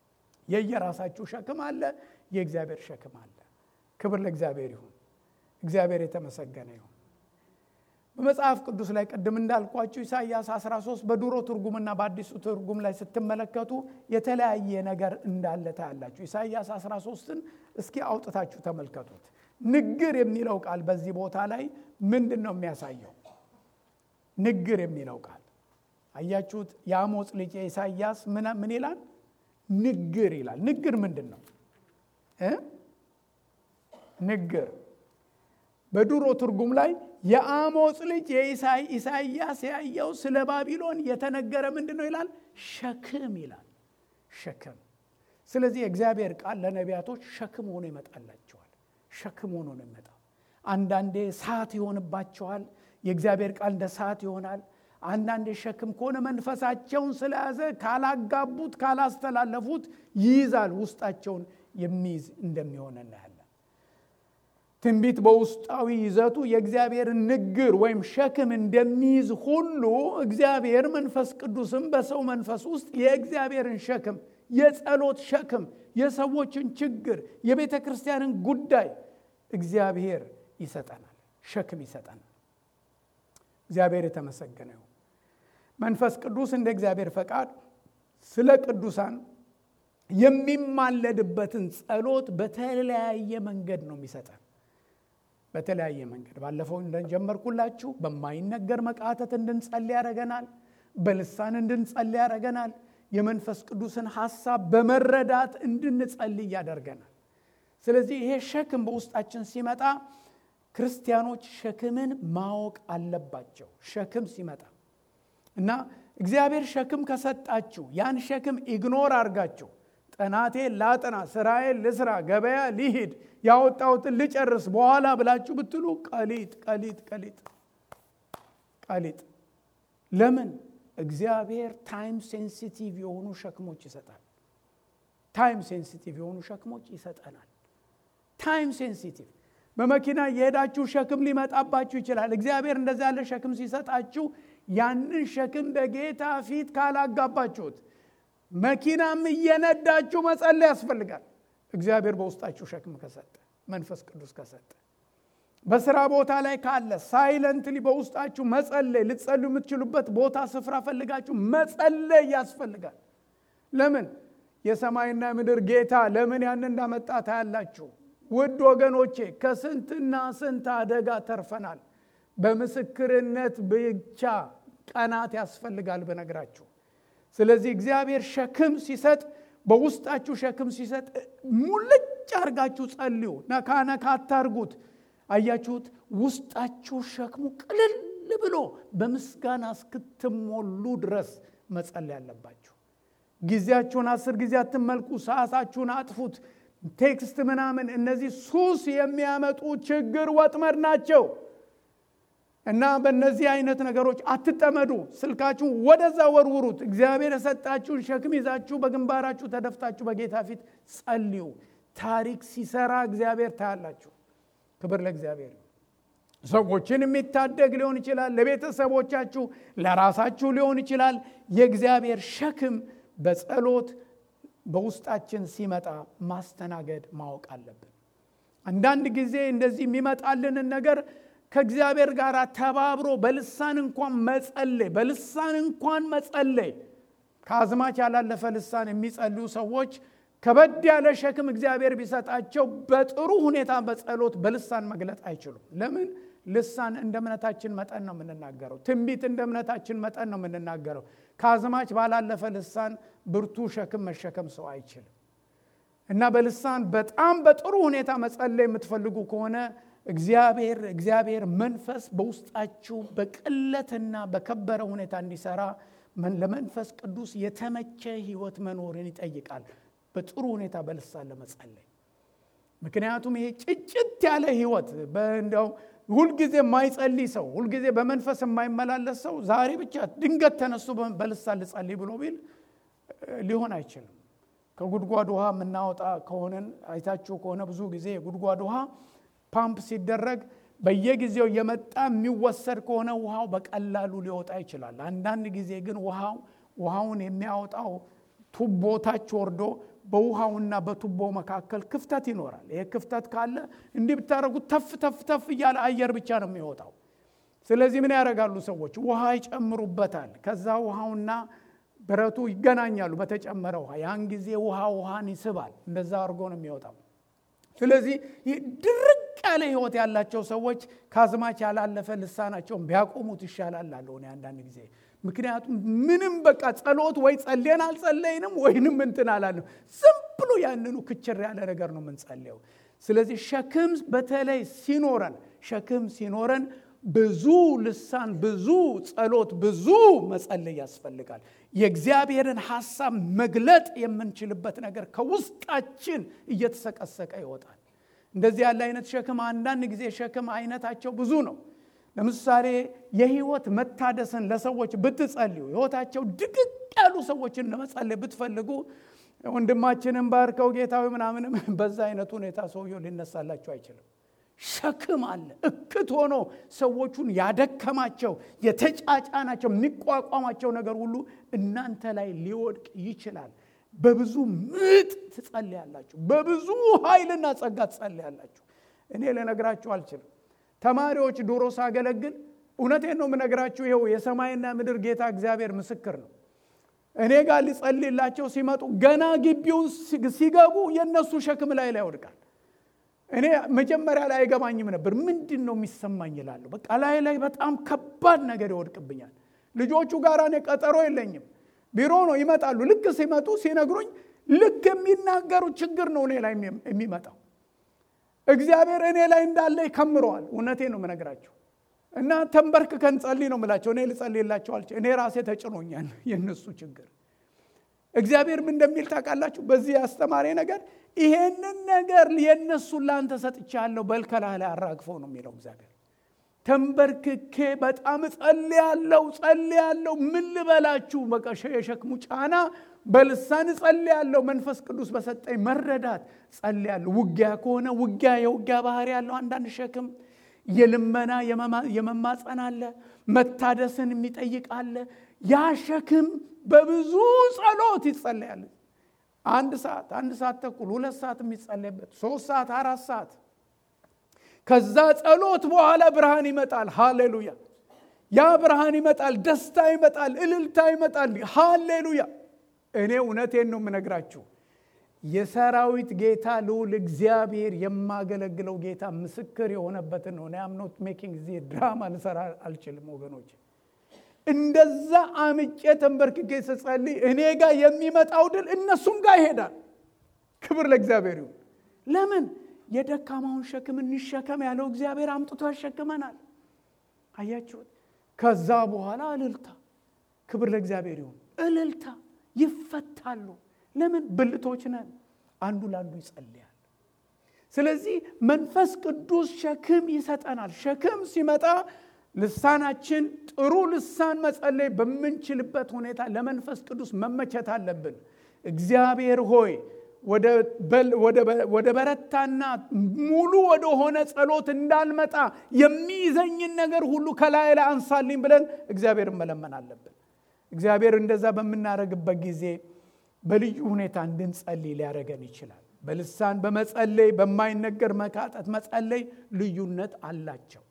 የየራሳችሁ ሸክም አለ፣ የእግዚአብሔር ሸክም አለ። ክብር ለእግዚአብሔር ይሁን። እግዚአብሔር የተመሰገነ ይሁን። በመጽሐፍ ቅዱስ ላይ ቅድም እንዳልኳችሁ ኢሳይያስ 13 በድሮ ትርጉምና በአዲሱ ትርጉም ላይ ስትመለከቱ የተለያየ ነገር እንዳለ ታያላችሁ። ኢሳይያስ 13ን እስኪ አውጥታችሁ ተመልከቱት። ንግር የሚለው ቃል በዚህ ቦታ ላይ ምንድን ነው የሚያሳየው? ንግር የሚለው ቃል አያችሁት? የአሞጽ ልጅ የኢሳይያስ ምን ይላል? ንግር ይላል። ንግር ምንድን ነው? ንግር በድሮ ትርጉም ላይ የአሞጽ ልጅ የኢሳይያስ ያየው ስለ ባቢሎን የተነገረ ምንድን ነው ይላል? ሸክም ይላል። ሸክም። ስለዚህ የእግዚአብሔር ቃል ለነቢያቶች ሸክም ሆኖ ይመጣላቸዋል። ሸክም ሆኖ ነው የሚመጣው። አንዳንዴ ሰዓት ይሆንባቸዋል። የእግዚአብሔር ቃል እንደ ሰዓት ይሆናል። አንዳንዴ ሸክም ከሆነ መንፈሳቸውን ስለያዘ ካላጋቡት፣ ካላስተላለፉት ይይዛል። ውስጣቸውን የሚይዝ እንደሚሆን እናያለን። ትንቢት በውስጣዊ ይዘቱ የእግዚአብሔርን ንግር ወይም ሸክም እንደሚይዝ ሁሉ እግዚአብሔር መንፈስ ቅዱስም በሰው መንፈስ ውስጥ የእግዚአብሔርን ሸክም፣ የጸሎት ሸክም፣ የሰዎችን ችግር፣ የቤተ ክርስቲያንን ጉዳይ እግዚአብሔር ይሰጠናል፣ ሸክም ይሰጠናል። እግዚአብሔር የተመሰገነ ይሁን። መንፈስ ቅዱስ እንደ እግዚአብሔር ፈቃድ ስለ ቅዱሳን የሚማለድበትን ጸሎት በተለያየ መንገድ ነው የሚሰጠን። በተለያየ መንገድ ባለፈው እንደጀመርኩላችሁ በማይነገር መቃተት እንድንጸልይ ያደረገናል። በልሳን እንድንጸልይ ያደረገናል። የመንፈስ ቅዱስን ሐሳብ በመረዳት እንድንጸልይ ያደርገናል። ስለዚህ ይሄ ሸክም በውስጣችን ሲመጣ ክርስቲያኖች ሸክምን ማወቅ አለባቸው። ሸክም ሲመጣ እና እግዚአብሔር ሸክም ከሰጣችሁ ያን ሸክም ኢግኖር አድርጋችሁ ጥናቴ ላጥና፣ ስራዬን ልስራ፣ ገበያ ሊሂድ፣ ያወጣሁትን ልጨርስ በኋላ ብላችሁ ብትሉ ቀሊጥ ቀሊጥ ቀሊጥ ቀሊጥ። ለምን? እግዚአብሔር ታይም ሴንሲቲቭ የሆኑ ሸክሞች ይሰጣል። ታይም ሴንሲቲቭ የሆኑ ሸክሞች ይሰጠናል። ታይም ሴንሲቲቭ በመኪና የሄዳችሁ ሸክም ሊመጣባችሁ ይችላል። እግዚአብሔር እንደዚ ያለ ሸክም ሲሰጣችሁ ያንን ሸክም በጌታ ፊት ካላጋባችሁት መኪናም እየነዳችሁ መጸለይ ያስፈልጋል። እግዚአብሔር በውስጣችሁ ሸክም ከሰጠ መንፈስ ቅዱስ ከሰጠ በስራ ቦታ ላይ ካለ ሳይለንትሊ በውስጣችሁ መጸለይ ልትጸልዩ የምትችሉበት ቦታ ስፍራ ፈልጋችሁ መጸለይ ያስፈልጋል። ለምን የሰማይና ምድር ጌታ ለምን ያን እንዳመጣ ታያላችሁ። ውድ ወገኖቼ ከስንትና ስንት አደጋ ተርፈናል። በምስክርነት ብቻ ቀናት ያስፈልጋል ብነግራችሁ። ስለዚህ እግዚአብሔር ሸክም ሲሰጥ በውስጣችሁ ሸክም ሲሰጥ ሙልጭ አርጋችሁ ጸልዩ። ነካ ነካ አታርጉት። አያችሁት? ውስጣችሁ ሸክሙ ቅልል ብሎ በምስጋና እስክትሞሉ ድረስ መጸለይ ያለባችሁ። ጊዜያችሁን አስር ጊዜ አትመልኩ። ሰዓታችሁን አጥፉት። ቴክስት ምናምን፣ እነዚህ ሱስ የሚያመጡ ችግር ወጥመድ ናቸው እና በእነዚህ አይነት ነገሮች አትጠመዱ። ስልካችሁን ወደዛ ወርውሩት። እግዚአብሔር የሰጣችሁን ሸክም ይዛችሁ በግንባራችሁ ተደፍታችሁ በጌታ ፊት ጸልዩ። ታሪክ ሲሰራ እግዚአብሔር ታያላችሁ። ክብር ለእግዚአብሔር። ሰዎችን የሚታደግ ሊሆን ይችላል። ለቤተሰቦቻችሁ፣ ለራሳችሁ ሊሆን ይችላል። የእግዚአብሔር ሸክም በጸሎት በውስጣችን ሲመጣ ማስተናገድ ማወቅ አለብን። አንዳንድ ጊዜ እንደዚህ የሚመጣልንን ነገር ከእግዚአብሔር ጋር ተባብሮ በልሳን እንኳን መጸለይ በልሳን እንኳን መጸለይ ከአዝማች ያላለፈ ልሳን የሚጸልዩ ሰዎች ከበድ ያለ ሸክም እግዚአብሔር ቢሰጣቸው በጥሩ ሁኔታ በጸሎት በልሳን መግለጥ አይችሉም። ለምን? ልሳን እንደ እምነታችን መጠን ነው የምንናገረው። ትንቢት እንደ እምነታችን መጠን ነው የምንናገረው። ከአዝማች ባላለፈ ልሳን ብርቱ ሸክም መሸከም ሰው አይችልም። እና በልሳን በጣም በጥሩ ሁኔታ መጸለይ የምትፈልጉ ከሆነ እግዚአብሔር እግዚአብሔር መንፈስ በውስጣችሁ በቅለትና በከበረ ሁኔታ እንዲሰራ ለመንፈስ ቅዱስ የተመቸ ሕይወት መኖርን ይጠይቃል። በጥሩ ሁኔታ በልሳን ለመጸለይ ምክንያቱም ይሄ ጭጭት ያለ ሕይወት እንዲያው ሁልጊዜ የማይጸልይ ሰው ሁልጊዜ በመንፈስ የማይመላለስ ሰው ዛሬ ብቻ ድንገት ተነስቶ በልሳን ልጸልይ ብሎ ቢል ሊሆን አይችልም። ከጉድጓድ ውሃ የምናወጣ ከሆነን አይታችሁ ከሆነ ብዙ ጊዜ የጉድጓድ ውሃ ፓምፕ ሲደረግ በየጊዜው የመጣ የሚወሰድ ከሆነ ውሃው በቀላሉ ሊወጣ ይችላል። አንዳንድ ጊዜ ግን ውሃው ውሃውን የሚያወጣው ቱቦ ታች ወርዶ በውሃውና በቱቦ መካከል ክፍተት ይኖራል። ይሄ ክፍተት ካለ እንዲህ ብታደረጉት ተፍ ተፍ ተፍ እያለ አየር ብቻ ነው የሚወጣው። ስለዚህ ምን ያደርጋሉ ሰዎች? ውሃ ይጨምሩበታል። ከዛ ውሃውና ብረቱ ይገናኛሉ በተጨመረ ውሃ። ያን ጊዜ ውሃ ውሃን ይስባል። እንደዛ አድርጎ ነው የሚወጣው። ስለዚህ ድርቅ ያለ ህይወት ያላቸው ሰዎች ከአዝማች ያላለፈ ልሳናቸውን ቢያቆሙት ይሻላል አለ እኔ አንዳንድ ጊዜ። ምክንያቱም ምንም በቃ ጸሎት ወይ ጸልየን አልጸለይንም ወይንም እንትን አላለም። ዝም ብሎ ያንኑ ክችር ያለ ነገር ነው የምንጸልየው። ስለዚህ ሸክም በተለይ ሲኖረን ሸክም ሲኖረን ብዙ ልሳን፣ ብዙ ጸሎት፣ ብዙ መጸለይ ያስፈልጋል። የእግዚአብሔርን ሐሳብ መግለጥ የምንችልበት ነገር ከውስጣችን እየተሰቀሰቀ ይወጣል። እንደዚህ ያለ አይነት ሸክም አንዳንድ ጊዜ ሸክም አይነታቸው ብዙ ነው። ለምሳሌ የህይወት መታደስን ለሰዎች ብትጸልዩ ህይወታቸው ድቅቅ ያሉ ሰዎችን ለመጸለይ ብትፈልጉ ወንድማችንን ባርከው ጌታዊ ምናምንም በዛ አይነት ሁኔታ ሰውየው ሊነሳላቸው አይችልም። ሸክም አለ። እክት ሆኖ ሰዎቹን ያደከማቸው የተጫጫናቸው የሚቋቋማቸው ነገር ሁሉ እናንተ ላይ ሊወድቅ ይችላል። በብዙ ምጥ ትጸልያላችሁ። በብዙ ኃይልና ጸጋ ትጸልያላችሁ። እኔ ልነግራችሁ አልችልም። ተማሪዎች ድሮ ሳገለግል እውነቴን ነው የምነግራችሁ። ይኸው የሰማይና ምድር ጌታ እግዚአብሔር ምስክር ነው። እኔ ጋር ሊጸልላቸው ሲመጡ ገና ግቢውን ሲገቡ የእነሱ ሸክም ላይ ላይ ይወድቃል። እኔ መጀመሪያ ላይ አይገባኝም ነበር። ምንድን ነው የሚሰማኝ ይላለሁ። በቃ ላይ ላይ በጣም ከባድ ነገር ይወድቅብኛል። ልጆቹ ጋር እኔ ቀጠሮ የለኝም። ቢሮ ነው ይመጣሉ። ልክ ሲመጡ ሲነግሩኝ ልክ የሚናገሩ ችግር ነው እኔ ላይ የሚመጣው። እግዚአብሔር እኔ ላይ እንዳለ ይከምረዋል። እውነቴ ነው የምነግራቸው እና ተንበርክከን ጸልይ ነው የምላቸው። እኔ ልጸልይላቸው አልችልም። እኔ ራሴ ተጭኖኛል የእነሱ ችግር። እግዚአብሔር ምን እንደሚል ታውቃላችሁ? በዚህ ያስተማሪ ነገር ይሄንን ነገር የእነሱን ለአንተ ሰጥቻለሁ በልከላህ ላይ አራግፈው ነው የሚለው እግዚአብሔር። ተንበርክኬ በጣም ጸልያለሁ ጸልያለሁ። ምን ልበላችሁ? በቃ የሸክሙ ጫና በልሳን ጸልያለሁ። መንፈስ ቅዱስ በሰጠኝ መረዳት ጸልያለሁ። ውጊያ ከሆነ ውጊያ የውጊያ ባህሪ ያለው አንዳንድ ሸክም የልመና የመማፀን አለ። መታደስን የሚጠይቅ አለ። ያ ሸክም በብዙ ጸሎት ይጸለያል። አንድ ሰዓት፣ አንድ ሰዓት ተኩል፣ ሁለት ሰዓት የሚጸለይበት ሶስት ሰዓት፣ አራት ሰዓት ከዛ ጸሎት በኋላ ብርሃን ይመጣል። ሃሌሉያ! ያ ብርሃን ይመጣል፣ ደስታ ይመጣል፣ እልልታ ይመጣል። ሃሌሉያ! እኔ እውነቴን ነው የምነግራችሁ የሰራዊት ጌታ ልዑል እግዚአብሔር የማገለግለው ጌታ ምስክር የሆነበትን ነው። አም ኖት ሜኪንግ ዚ ድራማ ልሰራ አልችልም ወገኖች። እንደዛ አምጬ ተንበርክኬ ስጸልይ እኔ ጋር የሚመጣው ድል እነሱም ጋር ይሄዳል። ክብር ለእግዚአብሔር ይሁን። ለምን የደካማውን ሸክም እንሸከም ያለው እግዚአብሔር አምጥቶ ያሸክመናል። አያችሁት? ከዛ በኋላ እልልታ። ክብር ለእግዚአብሔር ይሁን። እልልታ ይፈታሉ። ለምን ብልቶች ነን። አንዱ ለአንዱ ይጸልያል። ስለዚህ መንፈስ ቅዱስ ሸክም ይሰጠናል። ሸክም ሲመጣ ልሳናችን ጥሩ ልሳን መጸለይ በምንችልበት ሁኔታ ለመንፈስ ቅዱስ መመቸት አለብን። እግዚአብሔር ሆይ ወደ በረታና ሙሉ ወደ ሆነ ጸሎት እንዳልመጣ የሚይዘኝን ነገር ሁሉ ከላይ ላይ አንሳልኝ ብለን እግዚአብሔርን መለመን አለብን። እግዚአብሔር እንደዛ በምናደርግበት ጊዜ በልዩ ሁኔታ እንድንጸልይ ሊያደርገን ይችላል። በልሳን በመጸለይ በማይነገር መቃጠት መጸለይ ልዩነት አላቸው።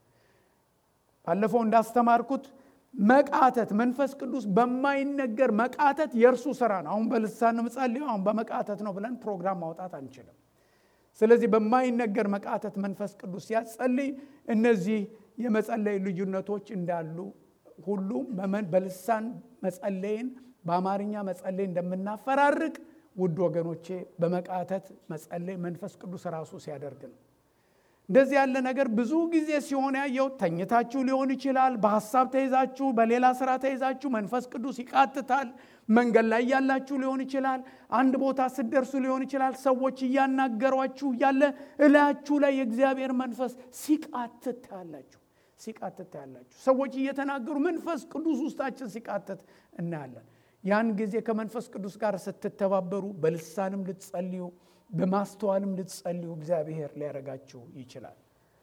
ባለፈው እንዳስተማርኩት መቃተት መንፈስ ቅዱስ በማይነገር መቃተት የእርሱ ስራ ነው። አሁን በልሳን ምጸልየው አሁን በመቃተት ነው ብለን ፕሮግራም ማውጣት አንችልም። ስለዚህ በማይነገር መቃተት መንፈስ ቅዱስ ሲያጸልይ እነዚህ የመጸለይ ልዩነቶች እንዳሉ ሁሉ በልሳን መጸለይን በአማርኛ መጸለይ እንደምናፈራርቅ ውድ ወገኖቼ በመቃተት መጸለይ መንፈስ ቅዱስ ራሱ ሲያደርግ ነው። እንደዚህ ያለ ነገር ብዙ ጊዜ ሲሆን ያየው ተኝታችሁ ሊሆን ይችላል። በሀሳብ ተይዛችሁ፣ በሌላ ስራ ተይዛችሁ መንፈስ ቅዱስ ይቃትታል። መንገድ ላይ ያላችሁ ሊሆን ይችላል። አንድ ቦታ ስትደርሱ ሊሆን ይችላል። ሰዎች እያናገሯችሁ እያለ እላችሁ ላይ የእግዚአብሔር መንፈስ ሲቃትት ታያላችሁ። ሲቃትት ታያላችሁ። ሰዎች እየተናገሩ መንፈስ ቅዱስ ውስጣችን ሲቃትት እናያለን። ያን ጊዜ ከመንፈስ ቅዱስ ጋር ስትተባበሩ በልሳንም ልትጸልዩ በማስተዋልም ልትጸልዩ እግዚአብሔር ሊያደርጋችሁ ይችላል።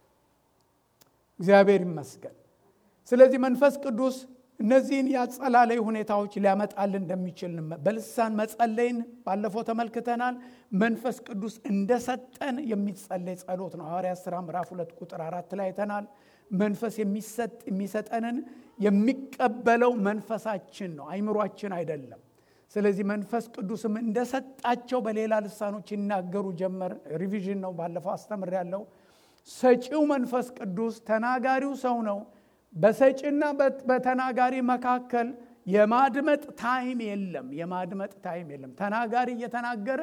እግዚአብሔር ይመስገን። ስለዚህ መንፈስ ቅዱስ እነዚህን የአጸላለይ ሁኔታዎች ሊያመጣልን እንደሚችል በልሳን መጸለይን ባለፈው ተመልክተናል። መንፈስ ቅዱስ እንደሰጠን የሚጸለይ ጸሎት ነው። ሐዋርያት ሥራ ምዕራፍ ሁለት ቁጥር አራት ላይ አይተናል። መንፈስ የሚሰጥ የሚሰጠንን የሚቀበለው መንፈሳችን ነው፣ አይምሯችን አይደለም። ስለዚህ መንፈስ ቅዱስም እንደሰጣቸው በሌላ ልሳኖች ይናገሩ ጀመር። ሪቪዥን ነው፣ ባለፈው አስተምር ያለው ሰጪው መንፈስ ቅዱስ ተናጋሪው ሰው ነው። በሰጪና በተናጋሪ መካከል የማድመጥ ታይም የለም። የማድመጥ ታይም የለም። ተናጋሪ እየተናገረ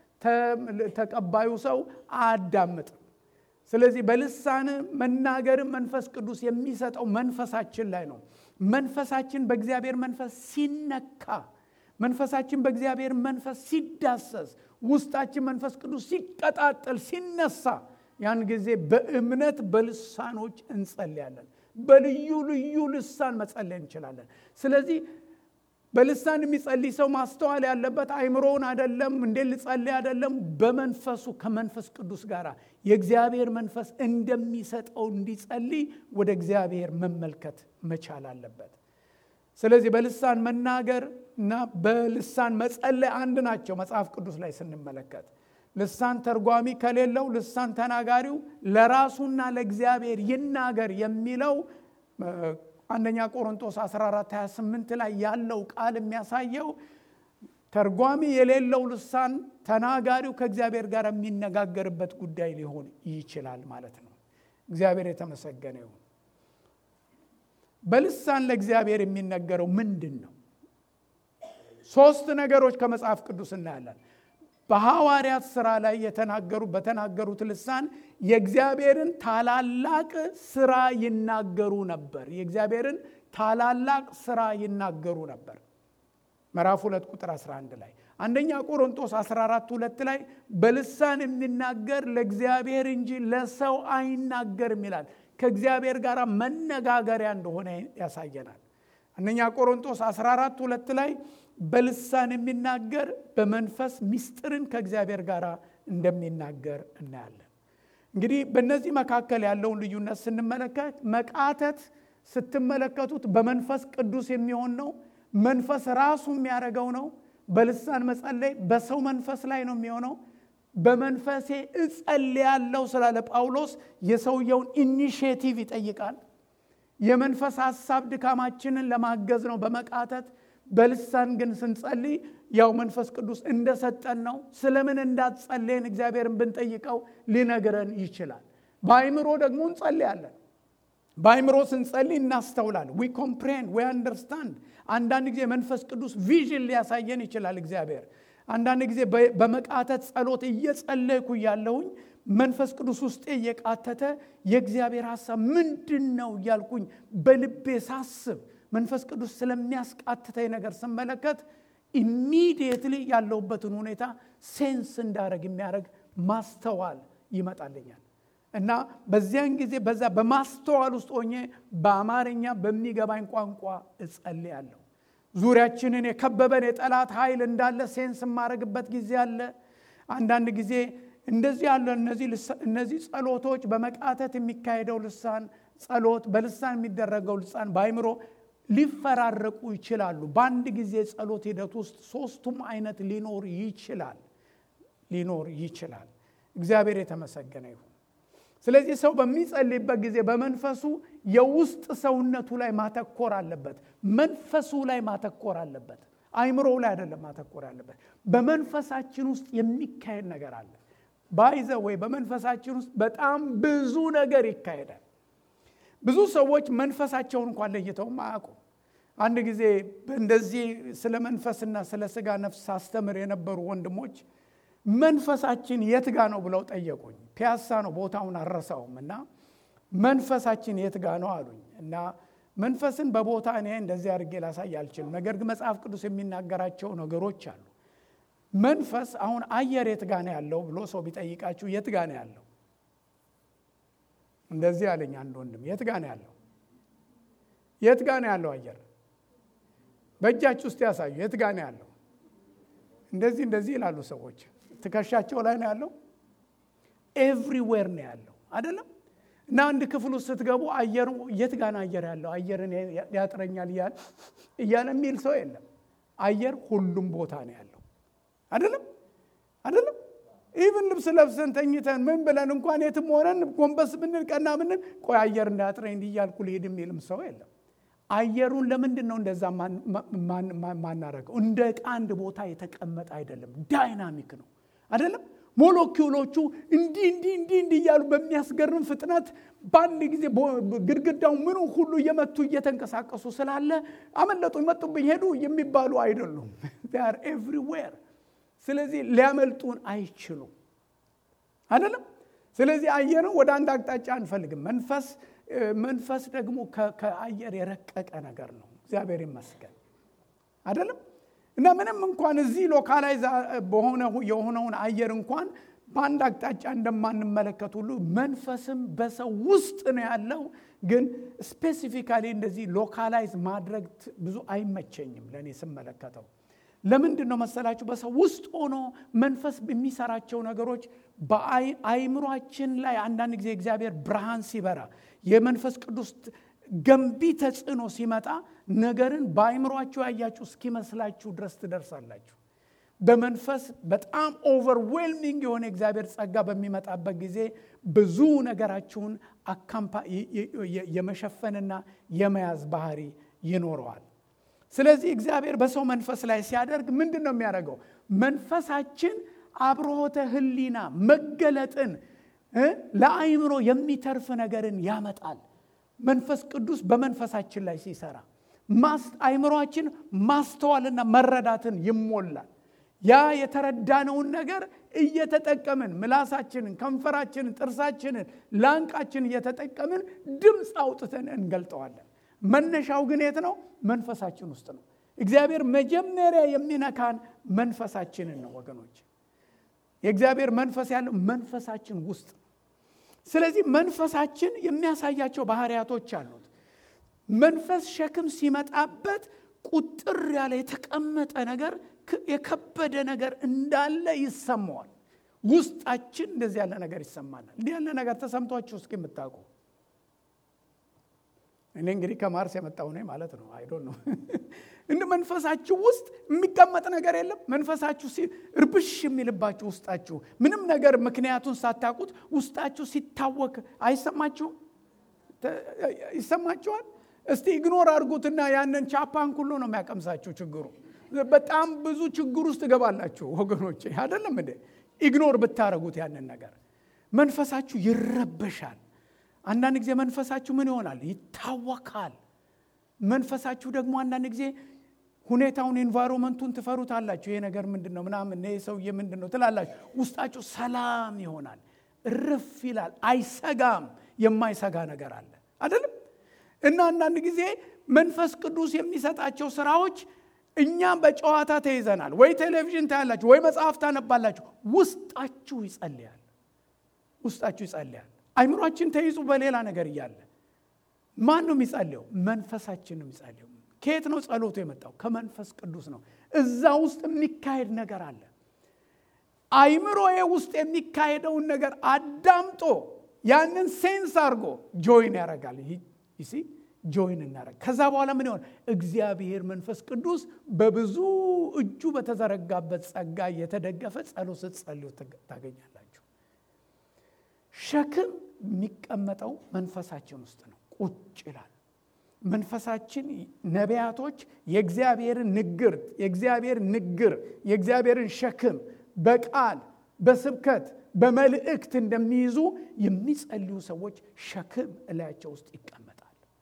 ተቀባዩ ሰው አያዳምጥም። ስለዚህ በልሳን መናገርም መንፈስ ቅዱስ የሚሰጠው መንፈሳችን ላይ ነው። መንፈሳችን በእግዚአብሔር መንፈስ ሲነካ፣ መንፈሳችን በእግዚአብሔር መንፈስ ሲዳሰስ፣ ውስጣችን መንፈስ ቅዱስ ሲቀጣጠል፣ ሲነሳ ያን ጊዜ በእምነት በልሳኖች እንጸልያለን። በልዩ ልዩ ልሳን መጸለይ እንችላለን። ስለዚህ በልሳን የሚጸልይ ሰው ማስተዋል ያለበት አይምሮውን አይደለም፣ እንዴት ልጸልይ አይደለም፣ በመንፈሱ ከመንፈስ ቅዱስ ጋር የእግዚአብሔር መንፈስ እንደሚሰጠው እንዲጸልይ ወደ እግዚአብሔር መመልከት መቻል አለበት። ስለዚህ በልሳን መናገር እና በልሳን መጸለይ አንድ ናቸው። መጽሐፍ ቅዱስ ላይ ስንመለከት ልሳን ተርጓሚ ከሌለው ልሳን ተናጋሪው ለራሱና ለእግዚአብሔር ይናገር የሚለው አንደኛ ቆሮንቶስ 14 28 ላይ ያለው ቃል የሚያሳየው ተርጓሚ የሌለው ልሳን ተናጋሪው ከእግዚአብሔር ጋር የሚነጋገርበት ጉዳይ ሊሆን ይችላል ማለት ነው። እግዚአብሔር የተመሰገነ ይሁን። በልሳን ለእግዚአብሔር የሚነገረው ምንድን ነው? ሶስት ነገሮች ከመጽሐፍ ቅዱስ እናያለን። በሐዋርያት ሥራ ላይ የተናገሩ በተናገሩት ልሳን የእግዚአብሔርን ታላላቅ ስራ ይናገሩ ነበር። የእግዚአብሔርን ታላላቅ ስራ ይናገሩ ነበር። ምዕራፍ 2 ቁጥር 11 ላይ አንደኛ ቆሮንቶስ 14 2 ላይ በልሳን የሚናገር ለእግዚአብሔር እንጂ ለሰው አይናገርም ይላል። ከእግዚአብሔር ጋር መነጋገሪያ እንደሆነ ያሳየናል። አንደኛ ቆሮንቶስ 14 2 ላይ በልሳን የሚናገር በመንፈስ ምስጢርን ከእግዚአብሔር ጋር እንደሚናገር እናያለን። እንግዲህ በእነዚህ መካከል ያለውን ልዩነት ስንመለከት መቃተት ስትመለከቱት በመንፈስ ቅዱስ የሚሆን ነው። መንፈስ ራሱ የሚያደርገው ነው። በልሳን መጸለይ በሰው መንፈስ ላይ ነው የሚሆነው። በመንፈሴ እጸልያለሁ ስላለ ጳውሎስ የሰውየውን ኢኒሽቲቭ ይጠይቃል። የመንፈስ ሀሳብ ድካማችንን ለማገዝ ነው በመቃተት በልሳን ግን ስንጸልይ ያው መንፈስ ቅዱስ እንደሰጠን ነው። ስለምን እንዳትጸለይን እግዚአብሔርን ብንጠይቀው ሊነግረን ይችላል። በአይምሮ ደግሞ እንጸልያለን። በአይምሮ ስንጸልይ እናስተውላለን። ዊ ኮምፕሬንድ ዊ አንደርስታንድ። አንዳንድ ጊዜ መንፈስ ቅዱስ ቪዥን ሊያሳየን ይችላል እግዚአብሔር። አንዳንድ ጊዜ በመቃተት ጸሎት እየጸለይኩ እያለሁኝ መንፈስ ቅዱስ ውስጤ እየቃተተ የእግዚአብሔር ሀሳብ ምንድን ነው እያልኩኝ በልቤ ሳስብ መንፈስ ቅዱስ ስለሚያስቃትተኝ ነገር ስመለከት ኢሚዲየትሊ ያለሁበትን ሁኔታ ሴንስ እንዳደረግ የሚያደርግ ማስተዋል ይመጣልኛል እና በዚያን ጊዜ በዛ በማስተዋል ውስጥ ሆኜ በአማርኛ በሚገባኝ ቋንቋ እጸልያለሁ። ዙሪያችንን የከበበን የጠላት ኃይል እንዳለ ሴንስ የማደርግበት ጊዜ አለ። አንዳንድ ጊዜ እንደዚህ ያለ እነዚህ ጸሎቶች በመቃተት የሚካሄደው ልሳን ጸሎት፣ በልሳን የሚደረገው ልሳን በአይምሮ ሊፈራረቁ ይችላሉ። በአንድ ጊዜ ጸሎት ሂደት ውስጥ ሶስቱም አይነት ሊኖር ይችላል ሊኖር ይችላል። እግዚአብሔር የተመሰገነ ይሁን። ስለዚህ ሰው በሚጸልይበት ጊዜ በመንፈሱ የውስጥ ሰውነቱ ላይ ማተኮር አለበት። መንፈሱ ላይ ማተኮር አለበት። አይምሮው ላይ አይደለም ማተኮር አለበት። በመንፈሳችን ውስጥ የሚካሄድ ነገር አለ። ባይዘ ወይ በመንፈሳችን ውስጥ በጣም ብዙ ነገር ይካሄዳል። ብዙ ሰዎች መንፈሳቸውን እንኳን ለይተውም አያውቁም። አንድ ጊዜ እንደዚህ ስለ መንፈስና ስለ ስጋ ነፍስ ሳስተምር የነበሩ ወንድሞች መንፈሳችን የት ጋ ነው ብለው ጠየቁኝ። ፒያሳ ነው ቦታውን አልረሳውም። እና መንፈሳችን የት ጋ ነው አሉኝ። እና መንፈስን በቦታ እኔ እንደዚህ አድርጌ ላሳይ አልችልም። ነገር ግን መጽሐፍ ቅዱስ የሚናገራቸው ነገሮች አሉ። መንፈስ አሁን አየር የት ጋ ነው ያለው ብሎ ሰው ቢጠይቃችሁ የት ጋ ነው ያለው? እንደዚህ አለኝ አንድ ወንድም። የት ጋ ነው ያለው? የት ጋ ነው ያለው አየር? በእጃችሁ ውስጥ ያሳዩ። የት ጋ ነው ያለው? እንደዚህ እንደዚህ ይላሉ ሰዎች። ትከሻቸው ላይ ነው ያለው። ኤቭሪዌር ነው ያለው አይደለም። እና አንድ ክፍል ውስጥ ስትገቡ አየሩ የት ጋ ነው አየር ያለው? አየርን ያጥረኛል እያለ የሚል ሰው የለም። አየር ሁሉም ቦታ ነው ያለው አይደለም አይደለም። ኢቭን ልብስ ለብሰን ተኝተን ምን ብለን እንኳን የትም ሆነን ጎንበስ ብንል ቀና ብንል ቆይ አየር እንዳያጥረኝ እንዲህ እያልኩ ልሄድ የሚልም ሰው የለም። አየሩን ለምንድን ነው እንደዛ ማናረገው? እንደ ዕቃ አንድ ቦታ የተቀመጠ አይደለም፣ ዳይናሚክ ነው አይደለም። ሞለኪውሎቹ እንዲህ እንዲህ እንዲህ እንዲህ እያሉ በሚያስገርም ፍጥነት በአንድ ጊዜ ግድግዳው ምኑ ሁሉ እየመቱ እየተንቀሳቀሱ ስላለ አመለጡኝ፣ መጡብኝ፣ ሄዱ የሚባሉ አይደሉም። ር ኤቭሪዌር ስለዚህ ሊያመልጡን አይችሉም አይደለም። ስለዚህ አየርን ወደ አንድ አቅጣጫ አንፈልግም። መንፈስ መንፈስ ደግሞ ከአየር የረቀቀ ነገር ነው። እግዚአብሔር ይመስገን አይደለም። እና ምንም እንኳን እዚህ ሎካላይዝ በሆነ የሆነውን አየር እንኳን በአንድ አቅጣጫ እንደማንመለከት ሁሉ መንፈስም በሰው ውስጥ ነው ያለው። ግን ስፔሲፊካሊ እንደዚህ ሎካላይዝ ማድረግ ብዙ አይመቸኝም ለእኔ ስመለከተው። ለምንድን ነው መሰላችሁ? በሰው ውስጥ ሆኖ መንፈስ የሚሰራቸው ነገሮች በአይምሯችን ላይ አንዳንድ ጊዜ እግዚአብሔር ብርሃን ሲበራ የመንፈስ ቅዱስ ገንቢ ተጽዕኖ ሲመጣ ነገርን በአይምሯችሁ ያያችሁ እስኪመስላችሁ ድረስ ትደርሳላችሁ። በመንፈስ በጣም ኦቨርዌልሚንግ የሆነ እግዚአብሔር ጸጋ በሚመጣበት ጊዜ ብዙ ነገራችሁን የመሸፈንና የመያዝ ባህሪ ይኖረዋል። ስለዚህ እግዚአብሔር በሰው መንፈስ ላይ ሲያደርግ ምንድን ነው የሚያደርገው? መንፈሳችን አብርሆተ ሕሊና መገለጥን ለአይምሮ የሚተርፍ ነገርን ያመጣል። መንፈስ ቅዱስ በመንፈሳችን ላይ ሲሰራ አይምሯችን ማስተዋልና መረዳትን ይሞላል። ያ የተረዳነውን ነገር እየተጠቀምን ምላሳችንን፣ ከንፈራችንን፣ ጥርሳችንን፣ ላንቃችንን እየተጠቀምን ድምፅ አውጥተን እንገልጠዋለን። መነሻው ግን የት ነው? መንፈሳችን ውስጥ ነው። እግዚአብሔር መጀመሪያ የሚነካን መንፈሳችንን ነው ወገኖች። የእግዚአብሔር መንፈስ ያለው መንፈሳችን ውስጥ ነው። ስለዚህ መንፈሳችን የሚያሳያቸው ባህሪያቶች አሉት። መንፈስ ሸክም ሲመጣበት ቁጥር ያለ የተቀመጠ ነገር የከበደ ነገር እንዳለ ይሰማዋል። ውስጣችን እንደዚህ ያለ ነገር ይሰማናል። እንዲህ ያለ ነገር ተሰምቷችሁ እስኪ የምታውቁ እኔ እንግዲህ ከማርስ የመጣው ነኝ ማለት ነው። አይዶ ነው እንደ መንፈሳችሁ ውስጥ የሚቀመጥ ነገር የለም። መንፈሳችሁ እርብሽ የሚልባችሁ ውስጣችሁ ምንም ነገር ምክንያቱን ሳታውቁት ውስጣችሁ ሲታወክ አይሰማችሁም? ይሰማችኋል? እስቲ ኢግኖር አድርጉትና ያንን ቻፓን ሁሉ ነው የሚያቀምሳችሁ ችግሩ። በጣም ብዙ ችግር ውስጥ ትገባላችሁ ወገኖቼ፣ አይደለም እንዴ? ኢግኖር ብታረጉት ያንን ነገር መንፈሳችሁ ይረበሻል። አንዳንድ ጊዜ መንፈሳችሁ ምን ይሆናል? ይታወካል። መንፈሳችሁ ደግሞ አንዳንድ ጊዜ ሁኔታውን ኤንቫይሮመንቱን ትፈሩታላችሁ። ይሄ ነገር ምንድን ነው ምናምን ይሄ ሰውዬ ምንድን ነው ትላላችሁ። ውስጣችሁ ሰላም ይሆናል፣ እርፍ ይላል፣ አይሰጋም። የማይሰጋ ነገር አለ አይደለም። እና አንዳንድ ጊዜ መንፈስ ቅዱስ የሚሰጣቸው ስራዎች እኛም በጨዋታ ተይዘናል። ወይ ቴሌቪዥን ታያላችሁ፣ ወይ መጽሐፍ ታነባላችሁ። ውስጣችሁ ይጸልያል፣ ውስጣችሁ ይጸልያል። አይምሯችን ተይዙ በሌላ ነገር እያለ ማን ነው የሚጸልየው? መንፈሳችን ነው የሚጸልየው። ከየት ነው ጸሎቱ የመጣው? ከመንፈስ ቅዱስ ነው። እዛ ውስጥ የሚካሄድ ነገር አለ። አይምሮዬ ውስጥ የሚካሄደውን ነገር አዳምጦ ያንን ሴንስ አድርጎ ጆይን ያደርጋል። ይሲ ጆይን እናደርግ። ከዛ በኋላ ምን ይሆን? እግዚአብሔር መንፈስ ቅዱስ በብዙ እጁ በተዘረጋበት ጸጋ እየተደገፈ ጸሎት ስትጸልዩ ታገኛላችሁ። ሸክም የሚቀመጠው መንፈሳችን ውስጥ ነው። ቁጭ ይላል። መንፈሳችን ነቢያቶች የእግዚአብሔርን ንግር የእግዚአብሔር ንግር የእግዚአብሔርን ሸክም በቃል በስብከት በመልእክት እንደሚይዙ የሚጸልዩ ሰዎች ሸክም እላያቸው ውስጥ ይቀመጣል።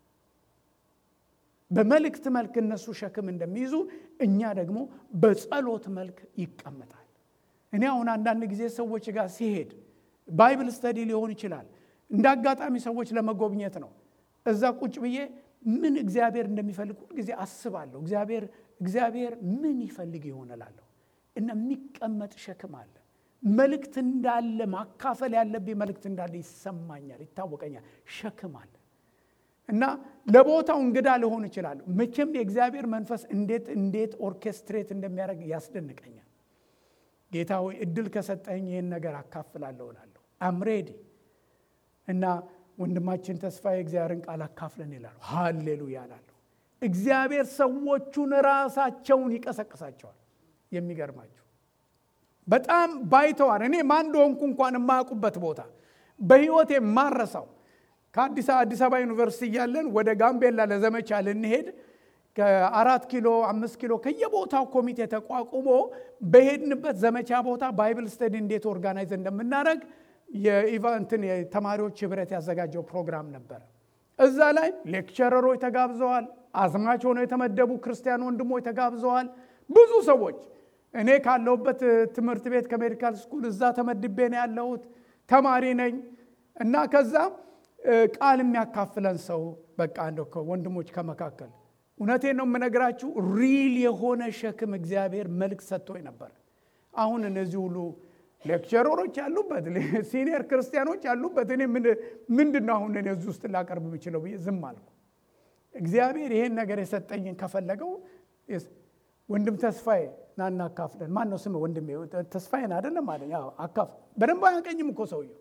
በመልእክት መልክ እነሱ ሸክም እንደሚይዙ እኛ ደግሞ በጸሎት መልክ ይቀመጣል። እኔ አሁን አንዳንድ ጊዜ ሰዎች ጋር ሲሄድ ባይብል ስተዲ ሊሆን ይችላል። እንደ አጋጣሚ ሰዎች ለመጎብኘት ነው። እዛ ቁጭ ብዬ ምን እግዚአብሔር እንደሚፈልግ ሁልጊዜ አስባለሁ። እግዚአብሔር እግዚአብሔር ምን ይፈልግ ይሆንላለሁ እና የሚቀመጥ ሸክም አለ። መልእክት እንዳለ ማካፈል ያለብኝ መልእክት እንዳለ ይሰማኛል፣ ይታወቀኛል። ሸክም አለ እና ለቦታው እንግዳ ሊሆን ይችላል። መቼም የእግዚአብሔር መንፈስ እንዴት እንዴት ኦርኬስትሬት እንደሚያደርግ ያስደንቀኛል። ጌታ ሆይ እድል ከሰጠኝ ይህን ነገር አካፍላለሁ እላለሁ። አምሬዲ እና ወንድማችን ተስፋ የእግዚአብሔርን ቃል አካፍለን ይላሉ። ሃሌሉያ እላለሁ። እግዚአብሔር ሰዎቹን ራሳቸውን ይቀሰቅሳቸዋል። የሚገርማቸው በጣም ባይተዋር እኔ ማን እንደሆንኩ እንኳን የማያውቁበት ቦታ በህይወት የማረሳው ከአዲስ አዲስ አበባ ዩኒቨርሲቲ እያለን ወደ ጋምቤላ ለዘመቻ ልንሄድ ከአራት ኪሎ አምስት ኪሎ ከየቦታው ኮሚቴ ተቋቁሞ በሄድንበት ዘመቻ ቦታ ባይብል ስተዲ እንዴት ኦርጋናይዝ እንደምናደረግ የኢቫንትን የተማሪዎች ህብረት ያዘጋጀው ፕሮግራም ነበረ። እዛ ላይ ሌክቸረሮች ተጋብዘዋል። አዝማች ሆነው የተመደቡ ክርስቲያን ወንድሞች ተጋብዘዋል። ብዙ ሰዎች እኔ ካለሁበት ትምህርት ቤት ከሜዲካል ስኩል እዛ ተመድቤ ነው ያለሁት። ተማሪ ነኝ እና ከዛ ቃል የሚያካፍለን ሰው በቃ እንደው ወንድሞች ከመካከል እውነቴን ነው የምነግራችሁ፣ ሪል የሆነ ሸክም እግዚአብሔር መልክ ሰጥቶኝ ነበር። አሁን እነዚህ ሁሉ ሌክቸረሮች ያሉበት ሲኒየር ክርስቲያኖች ያሉበት እኔ ምንድን ነው አሁን እኔ እዚህ ውስጥ ላቀርብ የምችለው ብዬ ዝም አልኩ። እግዚአብሔር ይሄን ነገር የሰጠኝን ከፈለገው ወንድም ተስፋዬ ናና አካፍለን። ማን ነው ስም ወንድሜ? ተስፋዬን አይደለም አለ። አካፍ በደንብ አያቀኝም እኮ ሰውየው።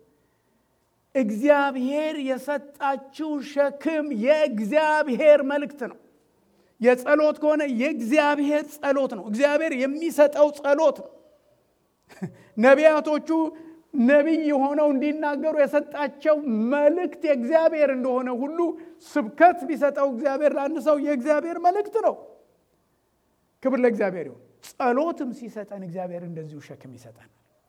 እግዚአብሔር የሰጣችው ሸክም የእግዚአብሔር መልእክት ነው። የጸሎት ከሆነ የእግዚአብሔር ጸሎት ነው። እግዚአብሔር የሚሰጠው ጸሎት ነው። ነቢያቶቹ ነቢይ የሆነው እንዲናገሩ የሰጣቸው መልእክት የእግዚአብሔር እንደሆነ ሁሉ ስብከት ቢሰጠው እግዚአብሔር ለአንድ ሰው የእግዚአብሔር መልእክት ነው። ክብር ለእግዚአብሔር ይሁን። ጸሎትም ሲሰጠን እግዚአብሔር እንደዚሁ ሸክም ይሰጠናል።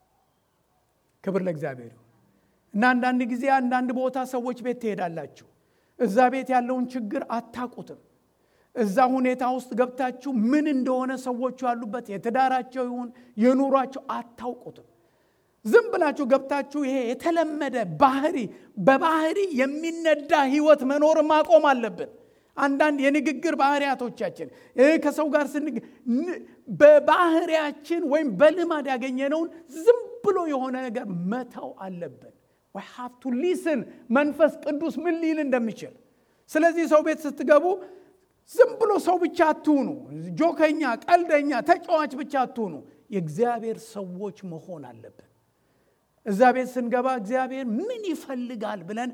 ክብር ለእግዚአብሔር ይሁን እና አንዳንድ ጊዜ አንዳንድ ቦታ ሰዎች ቤት ትሄዳላችሁ። እዛ ቤት ያለውን ችግር አታቁትም። እዛ ሁኔታ ውስጥ ገብታችሁ ምን እንደሆነ ሰዎቹ ያሉበት የትዳራቸው ይሁን የኑሯቸው አታውቁትም። ዝም ብላችሁ ገብታችሁ ይሄ የተለመደ ባህሪ በባህሪ የሚነዳ ህይወት መኖር ማቆም አለብን። አንዳንድ የንግግር ባህሪያቶቻችን ከሰው ጋር ስንግ በባህሪያችን ወይም በልማድ ያገኘነውን ዝም ብሎ የሆነ ነገር መተው አለብን። ወይ ሃቭ ቱ ሊስን መንፈስ ቅዱስ ምን ሊል እንደሚችል። ስለዚህ ሰው ቤት ስትገቡ ዝም ብሎ ሰው ብቻ አትሁኑ። ጆከኛ፣ ቀልደኛ፣ ተጫዋች ብቻ አትሁኑ። የእግዚአብሔር ሰዎች መሆን አለብን። እዛ ቤት ስንገባ እግዚአብሔር ምን ይፈልጋል ብለን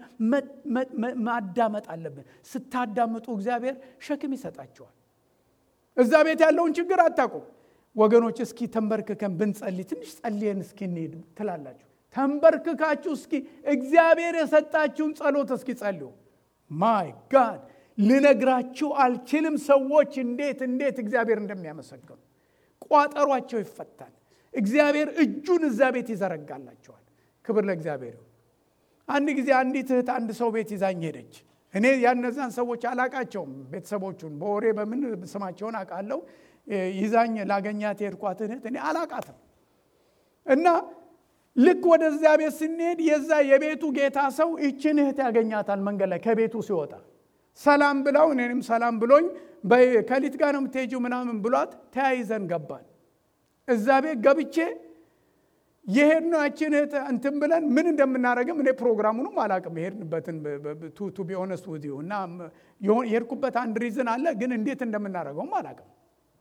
ማዳመጥ አለብን። ስታዳምጡ እግዚአብሔር ሸክም ይሰጣቸዋል። እዛ ቤት ያለውን ችግር አታውቁም ወገኖች። እስኪ ተንበርክከን ብንጸልይ ትንሽ ጸልየን እስኪ እንሄድ ትላላችሁ። ተንበርክካችሁ እስኪ እግዚአብሔር የሰጣችሁን ጸሎት እስኪ ጸልዩ። ማይ ጋድ ልነግራችሁ አልችልም። ሰዎች እንዴት እንዴት እግዚአብሔር እንደሚያመሰግኑ ቋጠሯቸው ይፈታል። እግዚአብሔር እጁን እዛ ቤት ይዘረጋላቸዋል። ክብር ለእግዚአብሔር ይሁን። አንድ ጊዜ አንዲት እህት አንድ ሰው ቤት ይዛኝ ሄደች። እኔ ያነዛን ሰዎች አላቃቸውም፣ ቤተሰቦቹን በወሬ በምን ስማቸውን አውቃለሁ። ይዛኝ ላገኛት የሄድኳት እህት እኔ አላቃትም እና ልክ ወደዚያ ቤት ስንሄድ የዛ የቤቱ ጌታ ሰው ይችን እህት ያገኛታል መንገድ ላይ ከቤቱ ሲወጣ ሰላም ብላው እኔንም ሰላም ብሎኝ ከሊት ጋር ነው የምትሄጂው ምናምን ብሏት ተያይዘን ገባን። እዛ ቤት ገብቼ የሄድነው ያችን እህት እንትን ብለን ምን እንደምናደርግም እኔ ፕሮግራሙንም አላቅም የሄድንበትን ቱ ቢ ኦነስት ውዝ እና የሄድኩበት አንድ ሪዝን አለ፣ ግን እንዴት እንደምናደርገውም አላቅም።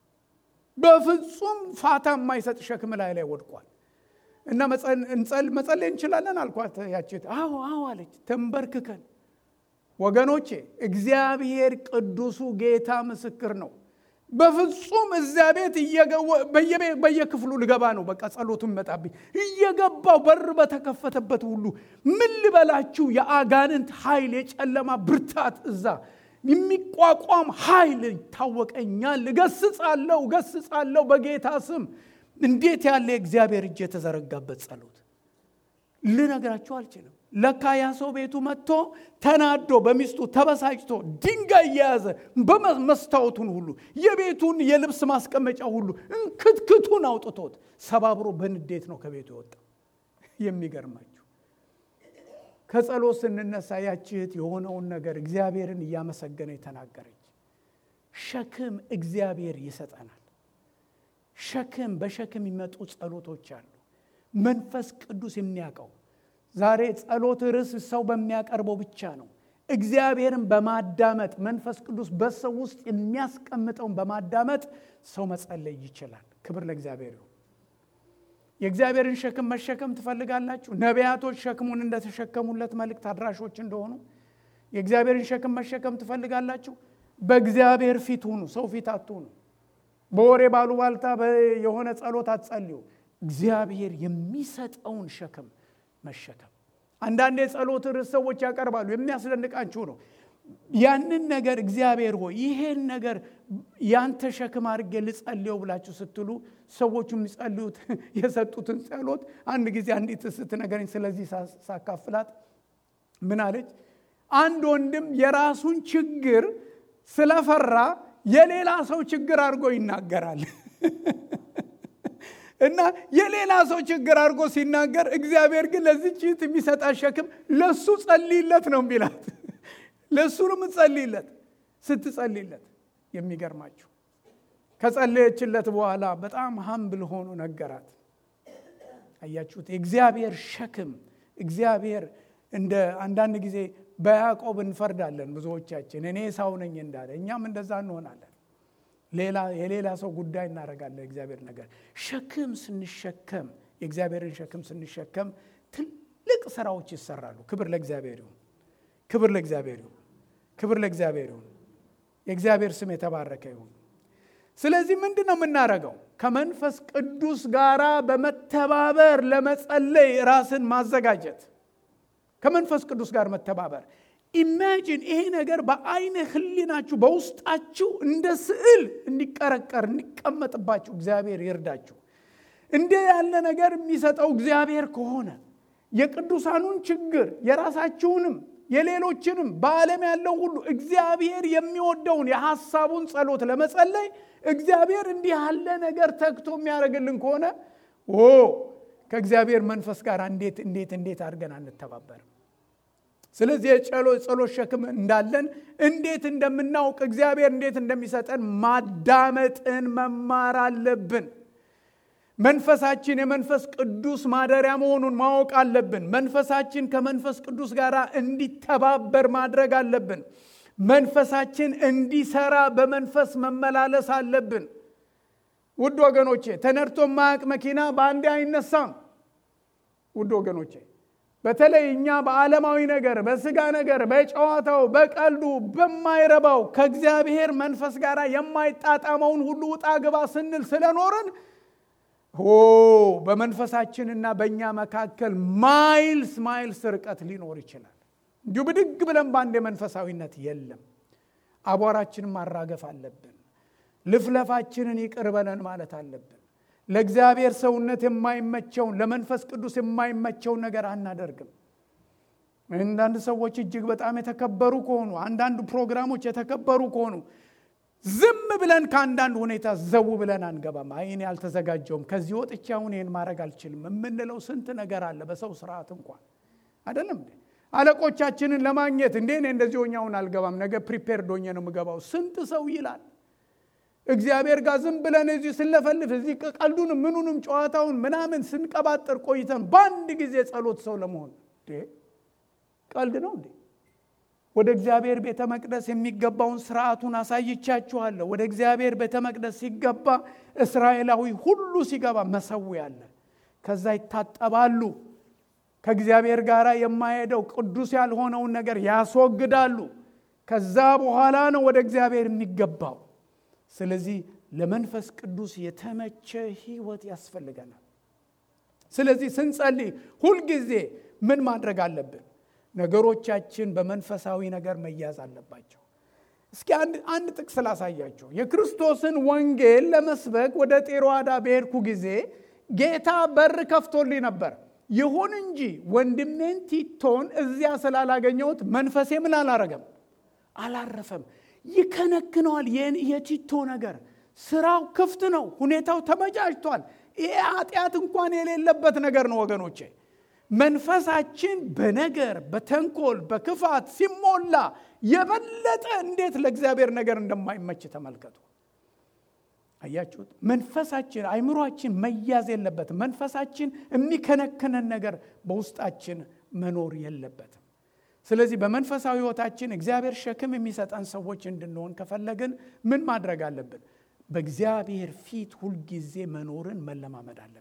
በፍጹም ፋታ የማይሰጥ ሸክም ላይ ላይ ወድቋል። እና መጸለይ እንችላለን አልኳት። ያችት አዎ አዎ አለች። ተንበርክከን ወገኖቼ፣ እግዚአብሔር ቅዱሱ ጌታ ምስክር ነው። በፍጹም እዚያ ቤት በየክፍሉ ልገባ ነው። በቃ ጸሎቱ ይመጣብኝ እየገባው በር በተከፈተበት ሁሉ ምን ልበላችሁ፣ የአጋንንት ኃይል፣ የጨለማ ብርታት እዛ የሚቋቋም ኃይል ይታወቀኛል። እገስጻለሁ እገስጻለሁ በጌታ ስም። እንዴት ያለ የእግዚአብሔር እጅ የተዘረጋበት ጸሎት ልነግራችሁ አልችልም። ለካ ያ ሰው ቤቱ መጥቶ ተናዶ በሚስቱ ተበሳጭቶ ድንጋይ እየያዘ በመስታወቱን ሁሉ የቤቱን የልብስ ማስቀመጫ ሁሉ እንክትክቱን አውጥቶት ሰባብሮ በንዴት ነው ከቤቱ የወጣ። የሚገርማችሁ ከጸሎት ስንነሳ ያች እህት የሆነውን ነገር እግዚአብሔርን እያመሰገነ የተናገረች ሸክም እግዚአብሔር ይሰጠናል። ሸክም በሸክም የሚመጡ ጸሎቶች አሉ። መንፈስ ቅዱስ የሚያውቀው ዛሬ ጸሎት ርዕስ ሰው በሚያቀርበው ብቻ ነው። እግዚአብሔርን በማዳመጥ መንፈስ ቅዱስ በሰው ውስጥ የሚያስቀምጠውን በማዳመጥ ሰው መጸለይ ይችላል። ክብር ለእግዚአብሔር ይሁን። የእግዚአብሔርን ሸክም መሸከም ትፈልጋላችሁ? ነቢያቶች ሸክሙን እንደተሸከሙለት መልእክት አድራሾች እንደሆኑ የእግዚአብሔርን ሸክም መሸከም ትፈልጋላችሁ? በእግዚአብሔር ፊት ሁኑ፣ ሰው ፊት አትሁኑ። በወሬ ባሉባልታ የሆነ ጸሎት አትጸልዩ። እግዚአብሔር የሚሰጠውን ሸክም መሸከም። አንዳንድ የጸሎት ርዕስ ሰዎች ያቀርባሉ። የሚያስደንቃችሁ ነው። ያንን ነገር እግዚአብሔር ሆይ ይሄን ነገር ያንተ ሸክም አድርጌ ልጸልየው ብላችሁ ስትሉ ሰዎቹ የሚጸልዩት የሰጡትን ጸሎት አንድ ጊዜ አንዲት ስትነገረኝ ስለዚህ ሳካፍላት ምን አለች? አንድ ወንድም የራሱን ችግር ስለፈራ የሌላ ሰው ችግር አድርጎ ይናገራል እና የሌላ ሰው ችግር አድርጎ ሲናገር እግዚአብሔር ግን ለዚች እህት የሚሰጣት ሸክም ለሱ ጸልይለት ነው የሚላት። ለእሱ ነው የምትጸልይለት። ስትጸልይለት የሚገርማችሁ ከጸለየችለት በኋላ በጣም ሀምብል ሆኖ ነገራት። አያችሁት? የእግዚአብሔር ሸክም እግዚአብሔር እንደ አንዳንድ ጊዜ በያዕቆብ እንፈርዳለን ብዙዎቻችን እኔ ሳው ነኝ እንዳለ እኛም እንደዛ እንሆናለን። ሌላ የሌላ ሰው ጉዳይ እናደርጋለን። እግዚአብሔር ነገር ሸክም ስንሸከም የእግዚአብሔርን ሸክም ስንሸከም ትልቅ ስራዎች ይሰራሉ። ክብር ለእግዚአብሔር ይሁን። ክብር ለእግዚአብሔር ይሁን። ክብር ለእግዚአብሔር ይሁን። የእግዚአብሔር ስም የተባረከ ይሁን። ስለዚህ ምንድን ነው የምናደርገው? ከመንፈስ ቅዱስ ጋር በመተባበር ለመጸለይ ራስን ማዘጋጀት፣ ከመንፈስ ቅዱስ ጋር መተባበር። ኢማጂን ይሄ ነገር በአይነ ህሊናችሁ በውስጣችሁ እንደ ስዕል እንዲቀረቀር እንዲቀመጥባችሁ እግዚአብሔር ይርዳችሁ። እንደ ያለ ነገር የሚሰጠው እግዚአብሔር ከሆነ የቅዱሳኑን ችግር የራሳችሁንም የሌሎችንም በዓለም ያለው ሁሉ እግዚአብሔር የሚወደውን የሐሳቡን ጸሎት ለመጸለይ እግዚአብሔር እንዲህ ያለ ነገር ተግቶ የሚያደርግልን ከሆነ ኦ ከእግዚአብሔር መንፈስ ጋር እንዴት እንዴት እንዴት አድርገን አንተባበርም? ስለዚህ የጸሎት ሸክም እንዳለን እንዴት እንደምናውቅ እግዚአብሔር እንዴት እንደሚሰጠን ማዳመጥን መማር አለብን። መንፈሳችን የመንፈስ ቅዱስ ማደሪያ መሆኑን ማወቅ አለብን። መንፈሳችን ከመንፈስ ቅዱስ ጋር እንዲተባበር ማድረግ አለብን። መንፈሳችን እንዲሰራ በመንፈስ መመላለስ አለብን። ውድ ወገኖቼ ተነድቶ ማያቅ መኪና በአንዴ አይነሳም። ውድ ወገኖቼ በተለይ እኛ በዓለማዊ ነገር፣ በስጋ ነገር፣ በጨዋታው፣ በቀልዱ፣ በማይረባው ከእግዚአብሔር መንፈስ ጋር የማይጣጣመውን ሁሉ ውጣ ግባ ስንል ስለኖርን ኦ በመንፈሳችንና በእኛ መካከል ማይልስ ማይልስ ርቀት ሊኖር ይችላል። እንዲሁ ብድግ ብለን በአንድ የመንፈሳዊነት የለም። አቧራችንን ማራገፍ አለብን። ልፍለፋችንን ይቅር በለን ማለት አለብን። ለእግዚአብሔር ሰውነት የማይመቸውን ለመንፈስ ቅዱስ የማይመቸውን ነገር አናደርግም። አንዳንድ ሰዎች እጅግ በጣም የተከበሩ ከሆኑ አንዳንድ ፕሮግራሞች የተከበሩ ከሆኑ ዝም ብለን ከአንዳንድ ሁኔታ ዘው ብለን አንገባም። አይ እኔ አልተዘጋጀውም፣ ከዚህ ወጥቼ አሁን ይህን ማድረግ አልችልም የምንለው ስንት ነገር አለ። በሰው ስርዓት እንኳን አይደለም እንዴ? አለቆቻችንን ለማግኘት እንዴ እኔ እንደዚህ ሆኜ አሁን አልገባም፣ ነገ ፕሪፔርድ ሆኜ ነው የምገባው ስንት ሰው ይላል። እግዚአብሔር ጋር ዝም ብለን እዚህ ስንለፈልፍ እዚህ ቀልዱንም ምኑንም ጨዋታውን ምናምን ስንቀባጥር ቆይተን በአንድ ጊዜ ጸሎት ሰው ለመሆን ቀልድ ነው እንዴ? ወደ እግዚአብሔር ቤተ መቅደስ የሚገባውን ስርዓቱን አሳይቻችኋለሁ። ወደ እግዚአብሔር ቤተ መቅደስ ሲገባ እስራኤላዊ ሁሉ ሲገባ መሰዊያ አለ። ከዛ ይታጠባሉ። ከእግዚአብሔር ጋር የማይሄደው ቅዱስ ያልሆነውን ነገር ያስወግዳሉ። ከዛ በኋላ ነው ወደ እግዚአብሔር የሚገባው። ስለዚህ ለመንፈስ ቅዱስ የተመቸ ህይወት ያስፈልገናል። ስለዚህ ስንጸልይ ሁልጊዜ ምን ማድረግ አለብን? ነገሮቻችን በመንፈሳዊ ነገር መያዝ አለባቸው። እስኪ አንድ ጥቅስ ላሳያቸው። የክርስቶስን ወንጌል ለመስበክ ወደ ጤሮዋዳ በሄድኩ ጊዜ ጌታ በር ከፍቶልኝ ነበር። ይሁን እንጂ ወንድሜን ቲቶን እዚያ ስላላገኘሁት መንፈሴ ምን አላረገም? አላረፈም። ይከነክነዋል። የቲቶ ነገር ስራው ክፍት ነው። ሁኔታው ተመቻችቷል። ይሄ ኃጢአት እንኳን የሌለበት ነገር ነው ወገኖቼ። መንፈሳችን በነገር በተንኮል በክፋት ሲሞላ የበለጠ እንዴት ለእግዚአብሔር ነገር እንደማይመች ተመልከቱ። አያችሁት? መንፈሳችን አይምሯችን መያዝ የለበትም። መንፈሳችን የሚከነክነን ነገር በውስጣችን መኖር የለበትም። ስለዚህ በመንፈሳዊ ሕይወታችን እግዚአብሔር ሸክም የሚሰጠን ሰዎች እንድንሆን ከፈለግን ምን ማድረግ አለብን? በእግዚአብሔር ፊት ሁልጊዜ መኖርን መለማመድ አለብን።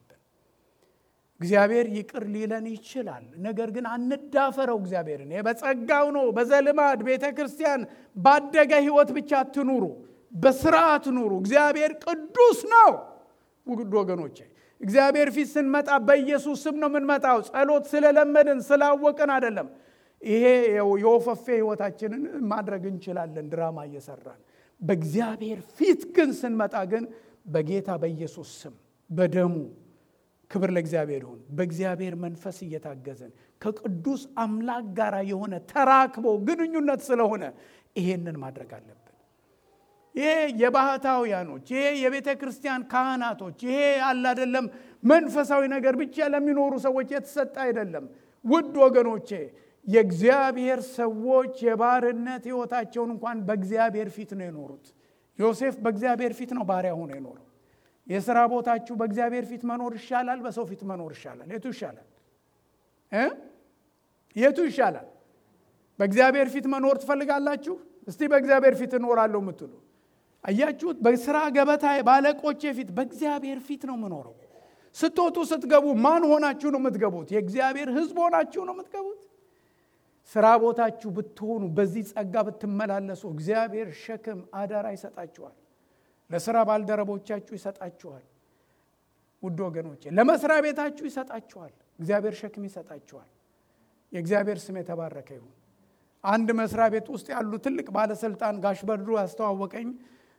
እግዚአብሔር ይቅር ሊለን ይችላል። ነገር ግን አንዳፈረው። እግዚአብሔርን በጸጋው ነው። በዘልማድ ቤተ ክርስቲያን ባደገ ሕይወት ብቻ አትኑሩ፣ በስርዓት ኑሩ። እግዚአብሔር ቅዱስ ነው። ውድ ወገኖቼ እግዚአብሔር ፊት ስንመጣ በኢየሱስ ስም ነው የምንመጣው። ጸሎት ስለለመድን ስላወቅን አይደለም። ይሄ የወፈፌ ህይወታችንን ማድረግ እንችላለን፣ ድራማ እየሰራን። በእግዚአብሔር ፊት ግን ስንመጣ ግን በጌታ በኢየሱስ ስም በደሙ ክብር ለእግዚአብሔር ይሁን። በእግዚአብሔር መንፈስ እየታገዘን ከቅዱስ አምላክ ጋር የሆነ ተራክቦ ግንኙነት ስለሆነ ይሄንን ማድረግ አለብን። ይሄ የባህታውያኖች ይሄ የቤተ ክርስቲያን ካህናቶች ይሄ አለ አይደለም መንፈሳዊ ነገር ብቻ ለሚኖሩ ሰዎች የተሰጠ አይደለም። ውድ ወገኖቼ የእግዚአብሔር ሰዎች የባርነት ህይወታቸውን እንኳን በእግዚአብሔር ፊት ነው የኖሩት። ዮሴፍ በእግዚአብሔር ፊት ነው ባሪያ ሆኖ የኖረው። የስራ ቦታችሁ በእግዚአብሔር ፊት መኖር ይሻላል፣ በሰው ፊት መኖር ይሻላል? የቱ ይሻላል እ የቱ ይሻላል? በእግዚአብሔር ፊት መኖር ትፈልጋላችሁ? እስቲ በእግዚአብሔር ፊት እኖራለሁ የምትሉ አያችሁት? በስራ ገበታ ባለቆቼ ፊት በእግዚአብሔር ፊት ነው የምኖረው። ስትወጡ ስትገቡ ማን ሆናችሁ ነው የምትገቡት? የእግዚአብሔር ሕዝብ ሆናችሁ ነው የምትገቡት። ስራ ቦታችሁ ብትሆኑ በዚህ ጸጋ ብትመላለሱ እግዚአብሔር ሸክም አደራ ይሰጣችኋል። ለስራ ባልደረቦቻችሁ ይሰጣችኋል። ውድ ወገኖቼ ለመስሪያ ቤታችሁ ይሰጣችኋል። እግዚአብሔር ሸክም ይሰጣችኋል። የእግዚአብሔር ስም የተባረከ ይሁን። አንድ መስሪያ ቤት ውስጥ ያሉ ትልቅ ባለስልጣን ጋሽ በድሩ ያስተዋወቀኝ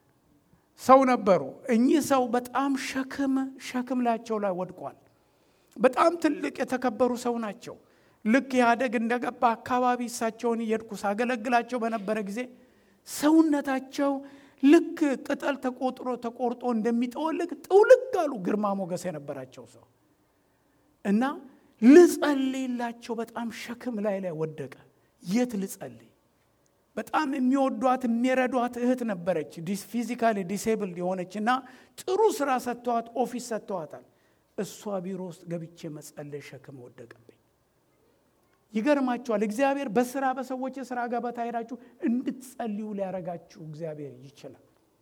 ሰው ነበሩ። እኚህ ሰው በጣም ሸክም ሸክም ላያቸው ላይ ወድቋል። በጣም ትልቅ የተከበሩ ሰው ናቸው። ልክ ኢህአደግ እንደገባ አካባቢ እሳቸውን እየሄድኩ ሳገለግላቸው በነበረ ጊዜ ሰውነታቸው ልክ ቅጠል ተቆጥሮ ተቆርጦ እንደሚጠወልግ ጥውልግ አሉ። ግርማ ሞገስ የነበራቸው ሰው እና ልጸልይላቸው በጣም ሸክም ላይ ላይ ወደቀ። የት ልጸልይ? በጣም የሚወዷት የሚረዷት እህት ነበረች፣ ፊዚካሊ ዲሴብልድ የሆነች እና ጥሩ ስራ ሰጥተዋት ኦፊስ ሰጥተዋታል። እሷ ቢሮ ውስጥ ገብቼ መጸለይ ሸክም ወደቀብኝ። ይገርማችኋል። እግዚአብሔር በስራ በሰዎች የስራ ገበታ ሄዳችሁ እንድትጸልዩ ሊያረጋችሁ እግዚአብሔር ይችላል።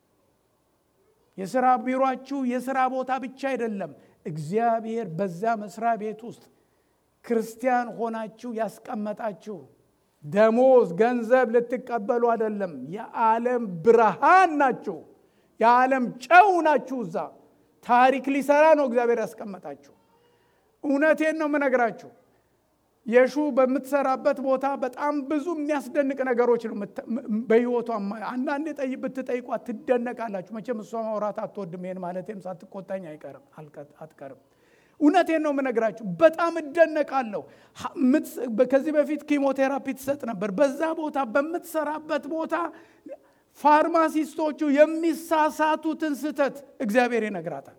የስራ ቢሮችሁ የስራ ቦታ ብቻ አይደለም። እግዚአብሔር በዛ መስሪያ ቤት ውስጥ ክርስቲያን ሆናችሁ ያስቀመጣችሁ ደሞዝ፣ ገንዘብ ልትቀበሉ አይደለም። የዓለም ብርሃን ናችሁ። የዓለም ጨው ናችሁ። እዛ ታሪክ ሊሰራ ነው እግዚአብሔር ያስቀመጣችሁ። እውነቴን ነው የምነግራችሁ። የሹ በምትሰራበት ቦታ በጣም ብዙ የሚያስደንቅ ነገሮች ነው በህይወቷ። አንዳንዴ ጠይ ብትጠይቋት ትደነቃላችሁ። መቼም እሷ ማውራት አትወድም። ይሄን ማለቴም ሳትቆጣኝ አይቀርም አትቀርም። እውነቴን ነው የምነግራችሁ። በጣም እደነቃለሁ። ከዚህ በፊት ኪሞቴራፒ ትሰጥ ነበር። በዛ ቦታ በምትሰራበት ቦታ ፋርማሲስቶቹ የሚሳሳቱትን ስህተት እግዚአብሔር ይነግራታል።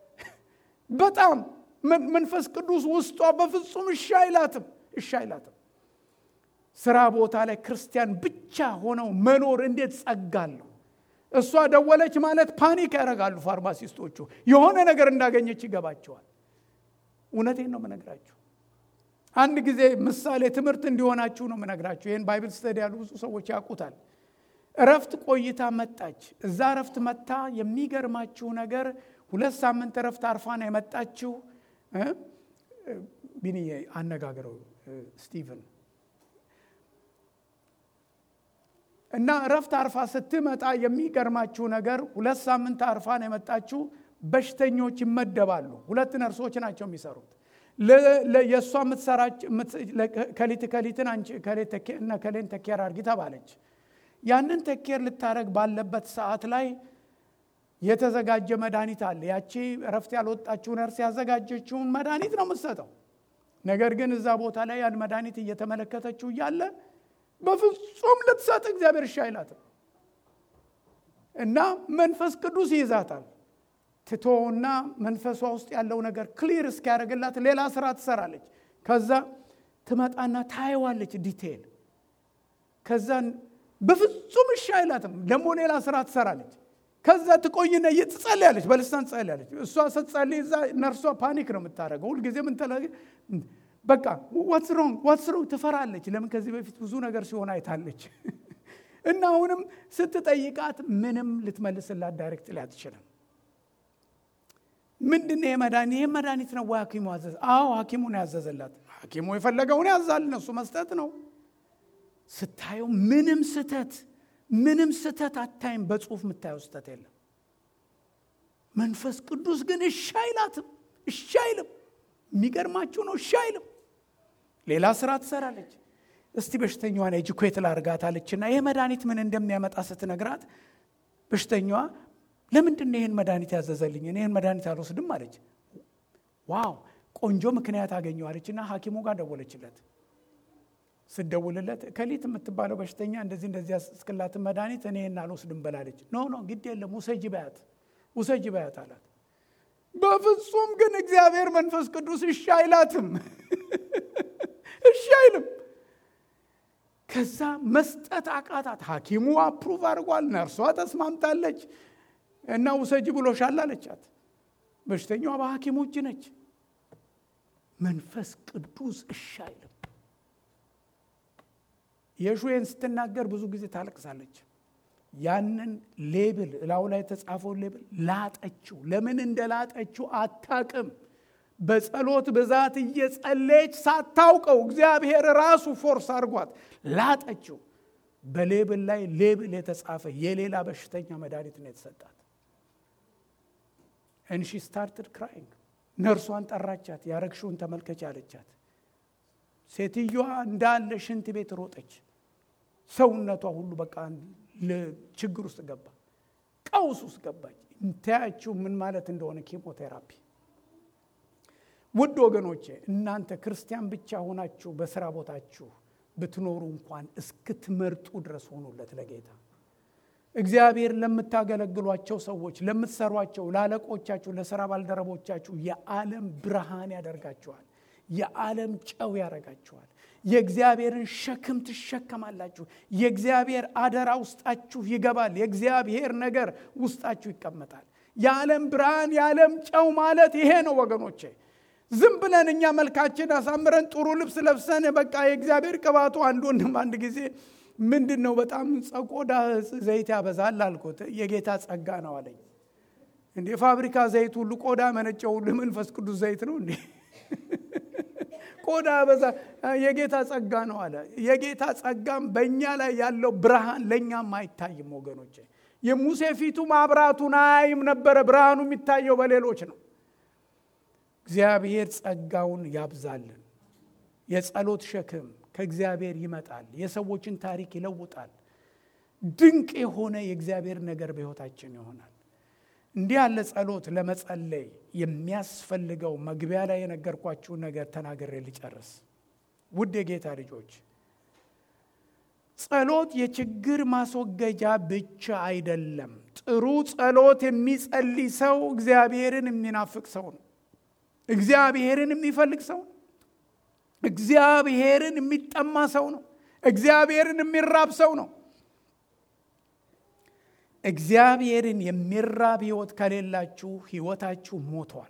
በጣም መንፈስ ቅዱስ ውስጧ በፍጹም እሺ አይላትም፣ እሺ አይላትም። ስራ ቦታ ላይ ክርስቲያን ብቻ ሆነው መኖር እንዴት ጸጋለሁ። እሷ ደወለች ማለት ፓኒክ ያደርጋሉ ፋርማሲስቶቹ። የሆነ ነገር እንዳገኘች ይገባቸዋል። እውነቴን ነው የምነግራችሁ። አንድ ጊዜ ምሳሌ ትምህርት እንዲሆናችሁ ነው የምነግራችሁ። ይህን ባይብል ስተዲ ያሉ ብዙ ሰዎች ያውቁታል። እረፍት ቆይታ መጣች። እዛ እረፍት መታ የሚገርማችሁ ነገር ሁለት ሳምንት እረፍት አርፋ ነው የመጣችው። ቢኒዬ አነጋግረው ስቲቨን እና እረፍት አርፋ ስትመጣ የሚገርማችሁ ነገር ሁለት ሳምንት አርፋ ነው የመጣችው። በሽተኞች ይመደባሉ። ሁለት ነርሶች ናቸው የሚሰሩት። የእሷ የምትሰራች ከሊት ከሊትን አንቺ እነ ከሌን ተኬር አድርጊ ተባለች። ያንን ተኬር ልታረግ ባለበት ሰዓት ላይ የተዘጋጀ መድኃኒት አለ። ያቺ እረፍት ያልወጣችው ነርስ ያዘጋጀችውን መድኃኒት ነው የምትሰጠው። ነገር ግን እዛ ቦታ ላይ ያን መድኃኒት እየተመለከተችው እያለ በፍጹም ልትሰጥ እግዚአብሔር እሺ አይላትም እና መንፈስ ቅዱስ ይይዛታል። ትቶና መንፈሷ ውስጥ ያለው ነገር ክሊር እስኪያደርግላት ሌላ ስራ ትሰራለች። ከዛ ትመጣና ታየዋለች ዲቴይል። ከዛ በፍጹም እሺ አይላትም። ደግሞ ሌላ ስራ ትሰራለች። ከዛ ትቆይና ትጸልያለች፣ በልሳን ትጸልያለች። እሷ ስትጸልይ እዛ ነርሷ ፓኒክ ነው የምታደርገው። ሁልጊዜ ምን በቃ ዋትስ ሮንግ ዋትስ ሮንግ ትፈራለች። ለምን ከዚህ በፊት ብዙ ነገር ሲሆን አይታለች። እና አሁንም ስትጠይቃት ምንም ልትመልስላት ዳይሬክት ላይ አትችልም። ምንድን ነው የመድኃኒት ይህ መድኃኒት ነው ወይ ሐኪሙ አዘዘ? አዎ ሐኪሙን ያዘዘላት። ሐኪሙ የፈለገውን ያዛል፣ እነሱ መስጠት ነው። ስታየው ምንም ስተት ምንም ስተት አታይም። በጽሁፍ የምታየው ስተት የለም። መንፈስ ቅዱስ ግን እሺ አይላትም፣ እሺ አይልም። የሚገርማችሁ ነው፣ እሺ አይልም። ሌላ ስራ ትሰራለች። እስቲ በሽተኛዋን ኤጁኬት ላርጋት አለችና ይህ መድኃኒት ምን እንደሚያመጣ ስትነግራት በሽተኛዋ ለምንድን ነው ይህን መድኃኒት ያዘዘልኝ? እኔ ይህን መድኃኒት አልወስድም አለች። ዋው ቆንጆ ምክንያት አገኘው አለችና ሐኪሙ ጋር ደወለችለት። ስደውልለት ከሊት የምትባለው በሽተኛ እንደዚህ እንደዚህ ያስክላትን መድኃኒት እኔ ይህን አልወስድም በላለች። ኖ ኖ ግድ የለም ውሰጂ በያት ውሰጂ በያት አላት። በፍጹም ግን እግዚአብሔር መንፈስ ቅዱስ እሺ አይላትም፣ እሺ አይልም። ከዛ መስጠት አቃታት። ሐኪሙ አፕሩቭ አድርጓል፣ ነርሷ ተስማምታለች እና ውሰጂ ብሎሻል አለቻት። በሽተኛዋ በሐኪሙ እጅ ነች። መንፈስ ቅዱስ እሺ አይልም። የሹዌን ስትናገር ብዙ ጊዜ ታለቅሳለች። ያንን ሌብል እላው ላይ የተጻፈውን ሌብል ላጠችው። ለምን እንደ ላጠችው አታቅም። በጸሎት ብዛት እየጸለየች ሳታውቀው እግዚአብሔር ራሱ ፎርስ አድርጓት ላጠችው። በሌብል ላይ ሌብል የተጻፈ የሌላ በሽተኛ መድኃኒት ነው የተሰጣት። እንሺ ስታርትድ ክራይንግ ነርሷን ጠራቻት። ያረግሽውን ተመልከች አለቻት። ሴትዮዋ እንዳለ ሽንት ቤት ሮጠች። ሰውነቷ ሁሉ በቃ ችግር ውስጥ ገባ፣ ቀውስ ውስጥ ገባች። እንታያችሁ ምን ማለት እንደሆነ ኬሞቴራፒ። ውድ ወገኖቼ እናንተ ክርስቲያን ብቻ ሆናችሁ በስራ ቦታችሁ ብትኖሩ እንኳን እስክትመርጡ ድረስ ሆኑለት ለጌታ እግዚአብሔር ለምታገለግሏቸው ሰዎች፣ ለምትሰሯቸው፣ ለአለቆቻችሁ፣ ለስራ ባልደረቦቻችሁ የዓለም ብርሃን ያደርጋችኋል። የዓለም ጨው ያደርጋችኋል። የእግዚአብሔርን ሸክም ትሸከማላችሁ። የእግዚአብሔር አደራ ውስጣችሁ ይገባል። የእግዚአብሔር ነገር ውስጣችሁ ይቀመጣል። የዓለም ብርሃን የዓለም ጨው ማለት ይሄ ነው ወገኖቼ። ዝም ብለን እኛ መልካችን አሳምረን ጥሩ ልብስ ለብሰን በቃ የእግዚአብሔር ቅባቱ አንድ ወንድም አንድ ጊዜ ምንድን ነው በጣም ቆዳ ዘይት ያበዛል አልኩት። የጌታ ጸጋ ነው አለኝ። እንዴ ፋብሪካ ዘይት ሁሉ ቆዳ መነጨው ሁሉ መንፈስ ቅዱስ ዘይት ነው እንዴ? ቆዳ በዛ የጌታ ጸጋ ነው አለ። የጌታ ጸጋም በእኛ ላይ ያለው ብርሃን ለእኛም አይታይም ወገኖቼ። የሙሴ ፊቱ ማብራቱን አያይም ነበረ፣ ብርሃኑ የሚታየው በሌሎች ነው። እግዚአብሔር ጸጋውን ያብዛልን። የጸሎት ሸክም ከእግዚአብሔር ይመጣል። የሰዎችን ታሪክ ይለውጣል። ድንቅ የሆነ የእግዚአብሔር ነገር በሕይወታችን ይሆናል። እንዲህ ያለ ጸሎት ለመጸለይ የሚያስፈልገው መግቢያ ላይ የነገርኳችሁ ነገር ተናግሬ ልጨርስ። ውድ የጌታ ልጆች ጸሎት የችግር ማስወገጃ ብቻ አይደለም። ጥሩ ጸሎት የሚጸልይ ሰው እግዚአብሔርን የሚናፍቅ ሰው ነው። እግዚአብሔርን የሚፈልግ ሰው ነው። እግዚአብሔርን የሚጠማ ሰው ነው። እግዚአብሔርን የሚራብ ሰው ነው። እግዚአብሔርን የሚራብ ህይወት ከሌላችሁ ህይወታችሁ ሞቷል።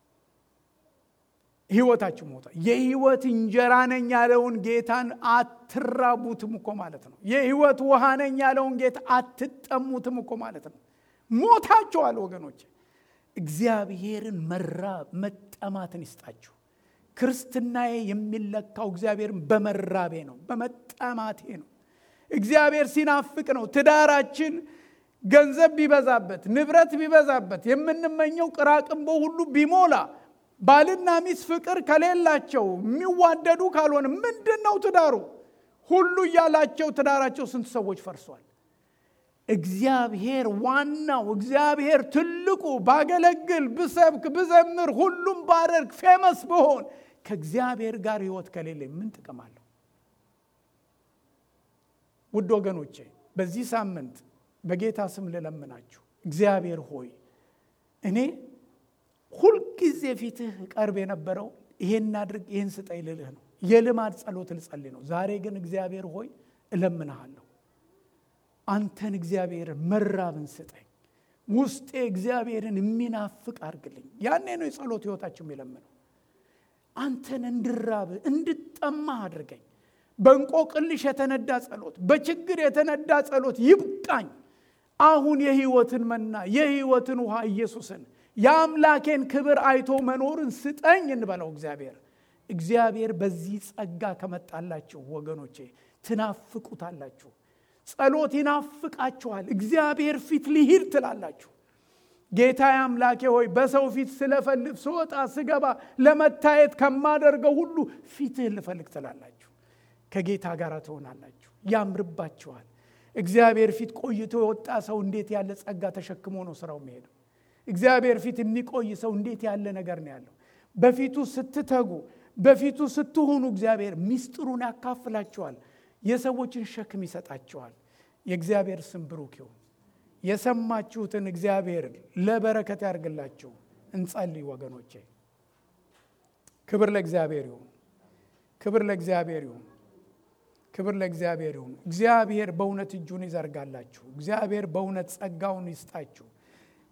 ህይወታችሁ ሞቷል። የህይወት እንጀራ ነኝ ያለውን ጌታን አትራቡትም እኮ ማለት ነው። የህይወት ውሃ ነኝ ያለውን ጌታ አትጠሙትም እኮ ማለት ነው። ሞታችኋል ወገኖች። እግዚአብሔርን መራብ መጠማትን ይስጣችሁ። ክርስትናዬ የሚለካው እግዚአብሔርን በመራቤ ነው፣ በመጠማቴ ነው። እግዚአብሔር ሲናፍቅ ነው። ትዳራችን ገንዘብ ቢበዛበት፣ ንብረት ቢበዛበት፣ የምንመኘው ቅራቅንቦ ሁሉ ቢሞላ፣ ባልና ሚስት ፍቅር ከሌላቸው የሚዋደዱ ካልሆነ ምንድን ነው ትዳሩ? ሁሉ እያላቸው ትዳራቸው ስንት ሰዎች ፈርሷል። እግዚአብሔር ዋናው እግዚአብሔር ትልቁ ባገለግል፣ ብሰብክ፣ ብዘምር፣ ሁሉም ባደርግ፣ ፌመስ ብሆን ከእግዚአብሔር ጋር ህይወት ከሌለ ምን ጥቅም አለው? ውድ ወገኖቼ በዚህ ሳምንት በጌታ ስም ልለምናችሁ፣ እግዚአብሔር ሆይ እኔ ሁልጊዜ ፊትህ ቀርብ የነበረው ይሄን አድርግ ይህን ስጠኝ ልልህ ነው። የልማድ ጸሎት ልጸልይ ነው። ዛሬ ግን እግዚአብሔር ሆይ እለምንሃለሁ አንተን እግዚአብሔር መራብን ስጠኝ። ውስጤ እግዚአብሔርን የሚናፍቅ አድርግልኝ። ያኔ ነው የጸሎት ህይወታችሁ የሚለምነው። አንተን እንድራብ እንድጠማ አድርገኝ። በእንቆቅልሽ የተነዳ ጸሎት፣ በችግር የተነዳ ጸሎት ይብቃኝ። አሁን የህይወትን መና የህይወትን ውሃ ኢየሱስን የአምላኬን ክብር አይቶ መኖርን ስጠኝ እንበለው። እግዚአብሔር እግዚአብሔር በዚህ ጸጋ ከመጣላችሁ ወገኖቼ ትናፍቁታላችሁ። ጸሎት ይናፍቃችኋል። እግዚአብሔር ፊት ልሂድ ትላላችሁ። ጌታ አምላኬ ሆይ በሰው ፊት ስለፈልግ ስወጣ ስገባ ለመታየት ከማደርገው ሁሉ ፊትህን ልፈልግ ትላላችሁ። ከጌታ ጋር ትሆናላችሁ፣ ያምርባችኋል። እግዚአብሔር ፊት ቆይቶ የወጣ ሰው እንዴት ያለ ጸጋ ተሸክሞ ነው ስራው የሚሄደው። እግዚአብሔር ፊት የሚቆይ ሰው እንዴት ያለ ነገር ነው ያለው። በፊቱ ስትተጉ፣ በፊቱ ስትሆኑ እግዚአብሔር ሚስጥሩን ያካፍላችኋል። የሰዎችን ሸክም ይሰጣቸዋል። የእግዚአብሔር ስም ብሩክ ይሁን። የሰማችሁትን እግዚአብሔር ለበረከት ያርግላችሁ። እንጸልይ ወገኖቼ። ክብር ለእግዚአብሔር ይሁን። ክብር ለእግዚአብሔር ይሁን። ክብር ለእግዚአብሔር ይሁን። እግዚአብሔር በእውነት እጁን ይዘርጋላችሁ። እግዚአብሔር በእውነት ጸጋውን ይስጣችሁ።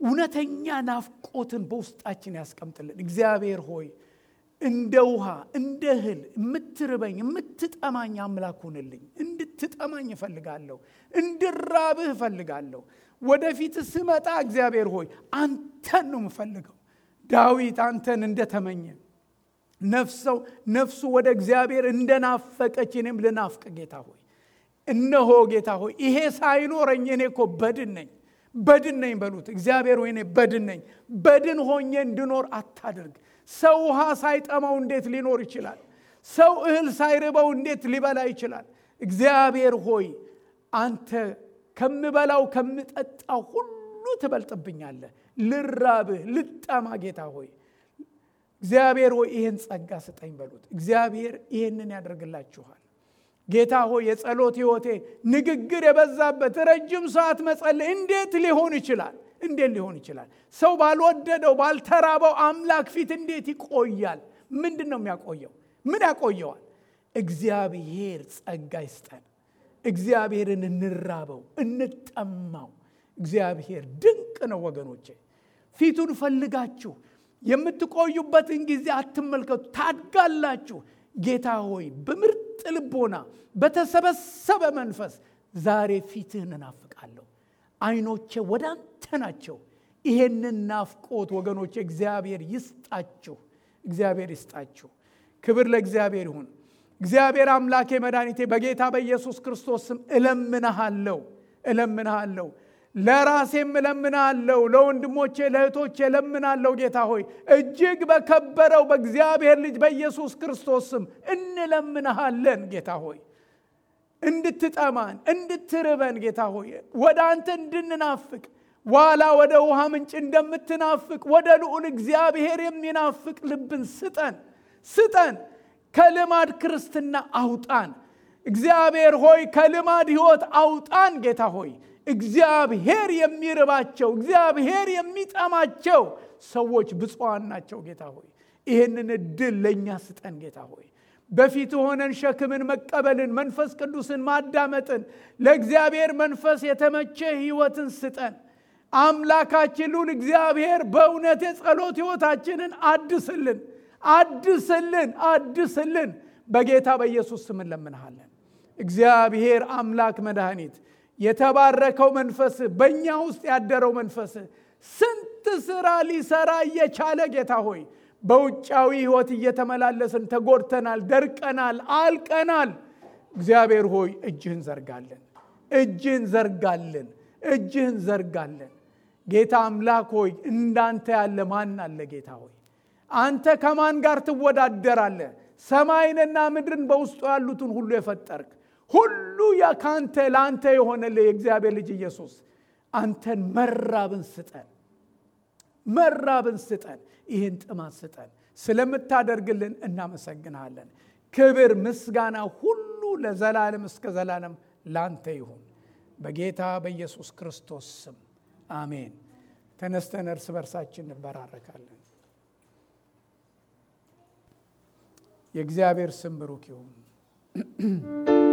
እውነተኛ ናፍቆትን በውስጣችን ያስቀምጥልን። እግዚአብሔር ሆይ እንደ ውሃ እንደ እህል የምትርበኝ የምትጠማኝ አምላክ ሁንልኝ። እንድትጠማኝ እፈልጋለሁ፣ እንድራብህ እፈልጋለሁ። ወደፊት ስመጣ እግዚአብሔር ሆይ አንተን ነው የምፈልገው። ዳዊት አንተን እንደተመኘ ነፍሰው ነፍሱ ወደ እግዚአብሔር እንደናፈቀች እኔም ልናፍቅ ጌታ ሆይ እነሆ ጌታ ሆይ ይሄ ሳይኖረኝ እኔ እኮ በድን ነኝ በድን ነኝ በሉት። እግዚአብሔር ሆይ እኔ በድን ነኝ። በድን ሆኜ እንድኖር አታድርግ። ሰው ውሃ ሳይጠማው እንዴት ሊኖር ይችላል? ሰው እህል ሳይርበው እንዴት ሊበላ ይችላል? እግዚአብሔር ሆይ አንተ ከምበላው ከምጠጣው ሁሉ ትበልጥብኛለህ። ልራብህ፣ ልጠማ ጌታ ሆይ እግዚአብሔር ሆይ ይህን ጸጋ ስጠኝ በሉት። እግዚአብሔር ይህንን ያደርግላችኋል። ጌታ ሆይ የጸሎት ህይወቴ ንግግር የበዛበት ረጅም ሰዓት መጸለይ እንዴት ሊሆን ይችላል? እንዴት ሊሆን ይችላል? ሰው ባልወደደው ባልተራበው አምላክ ፊት እንዴት ይቆያል? ምንድን ነው የሚያቆየው? ምን ያቆየዋል? እግዚአብሔር ጸጋ ይስጠን። እግዚአብሔርን እንራበው፣ እንጠማው። እግዚአብሔር ድንቅ ነው ወገኖቼ። ፊቱን ፈልጋችሁ የምትቆዩበትን ጊዜ አትመልከቱ፣ ታድጋላችሁ። ጌታ ሆይ በምርጥ ልቦና በተሰበሰበ መንፈስ ዛሬ ፊትህን እናፍቃለሁ። አይኖቼ ወደ አንተ ናቸው። ይሄንን ናፍቆት ወገኖቼ እግዚአብሔር ይስጣችሁ፣ እግዚአብሔር ይስጣችሁ። ክብር ለእግዚአብሔር ይሁን። እግዚአብሔር አምላኬ መድኃኒቴ በጌታ በኢየሱስ ክርስቶስ ስም እለምንሃለሁ እለምንሃለሁ ለራሴም እለምናለሁ፣ ለወንድሞቼ ለእህቶቼ እለምናለሁ። ጌታ ሆይ እጅግ በከበረው በእግዚአብሔር ልጅ በኢየሱስ ክርስቶስ ስም እንለምንሃለን። ጌታ ሆይ እንድትጠማን እንድትርበን፣ ጌታ ሆይ ወደ አንተ እንድንናፍቅ ዋላ ወደ ውሃ ምንጭ እንደምትናፍቅ ወደ ልዑል እግዚአብሔር የሚናፍቅ ልብን ስጠን ስጠን። ከልማድ ክርስትና አውጣን። እግዚአብሔር ሆይ ከልማድ ሕይወት አውጣን። ጌታ ሆይ እግዚአብሔር የሚርባቸው እግዚአብሔር የሚጠማቸው ሰዎች ብፁዓን ናቸው። ጌታ ሆይ ይህንን እድል ለእኛ ስጠን። ጌታ ሆይ በፊት ሆነን ሸክምን መቀበልን፣ መንፈስ ቅዱስን ማዳመጥን፣ ለእግዚአብሔር መንፈስ የተመቸ ሕይወትን ስጠን። አምላካችን ልዑል እግዚአብሔር በእውነት የጸሎት ሕይወታችንን አድስልን፣ አድስልን፣ አድስልን። በጌታ በኢየሱስ ስም እንለምንሃለን። እግዚአብሔር አምላክ መድኃኒት የተባረከው መንፈስ በእኛ ውስጥ ያደረው መንፈስ ስንት ስራ ሊሰራ እየቻለ ጌታ ሆይ በውጫዊ ህይወት እየተመላለስን ተጎድተናል፣ ደርቀናል፣ አልቀናል። እግዚአብሔር ሆይ እጅህን ዘርጋለን፣ እጅህን ዘርጋለን፣ እጅህን ዘርጋለን። ጌታ አምላክ ሆይ እንዳንተ ያለ ማን አለ? ጌታ ሆይ አንተ ከማን ጋር ትወዳደራለህ? ሰማይንና ምድርን በውስጡ ያሉትን ሁሉ የፈጠርክ ሁሉ ከአንተ ለአንተ የሆነልህ የእግዚአብሔር ልጅ ኢየሱስ አንተን መራብን ስጠን፣ መራብን ስጠን፣ ይህን ጥማት ስጠን። ስለምታደርግልን እናመሰግንሃለን። ክብር ምስጋና ሁሉ ለዘላለም እስከ ዘላለም ላንተ ይሁን በጌታ በኢየሱስ ክርስቶስ ስም አሜን። ተነስተን እርስ በርሳችን እንበራረካለን። የእግዚአብሔር ስም ብሩክ ይሁን።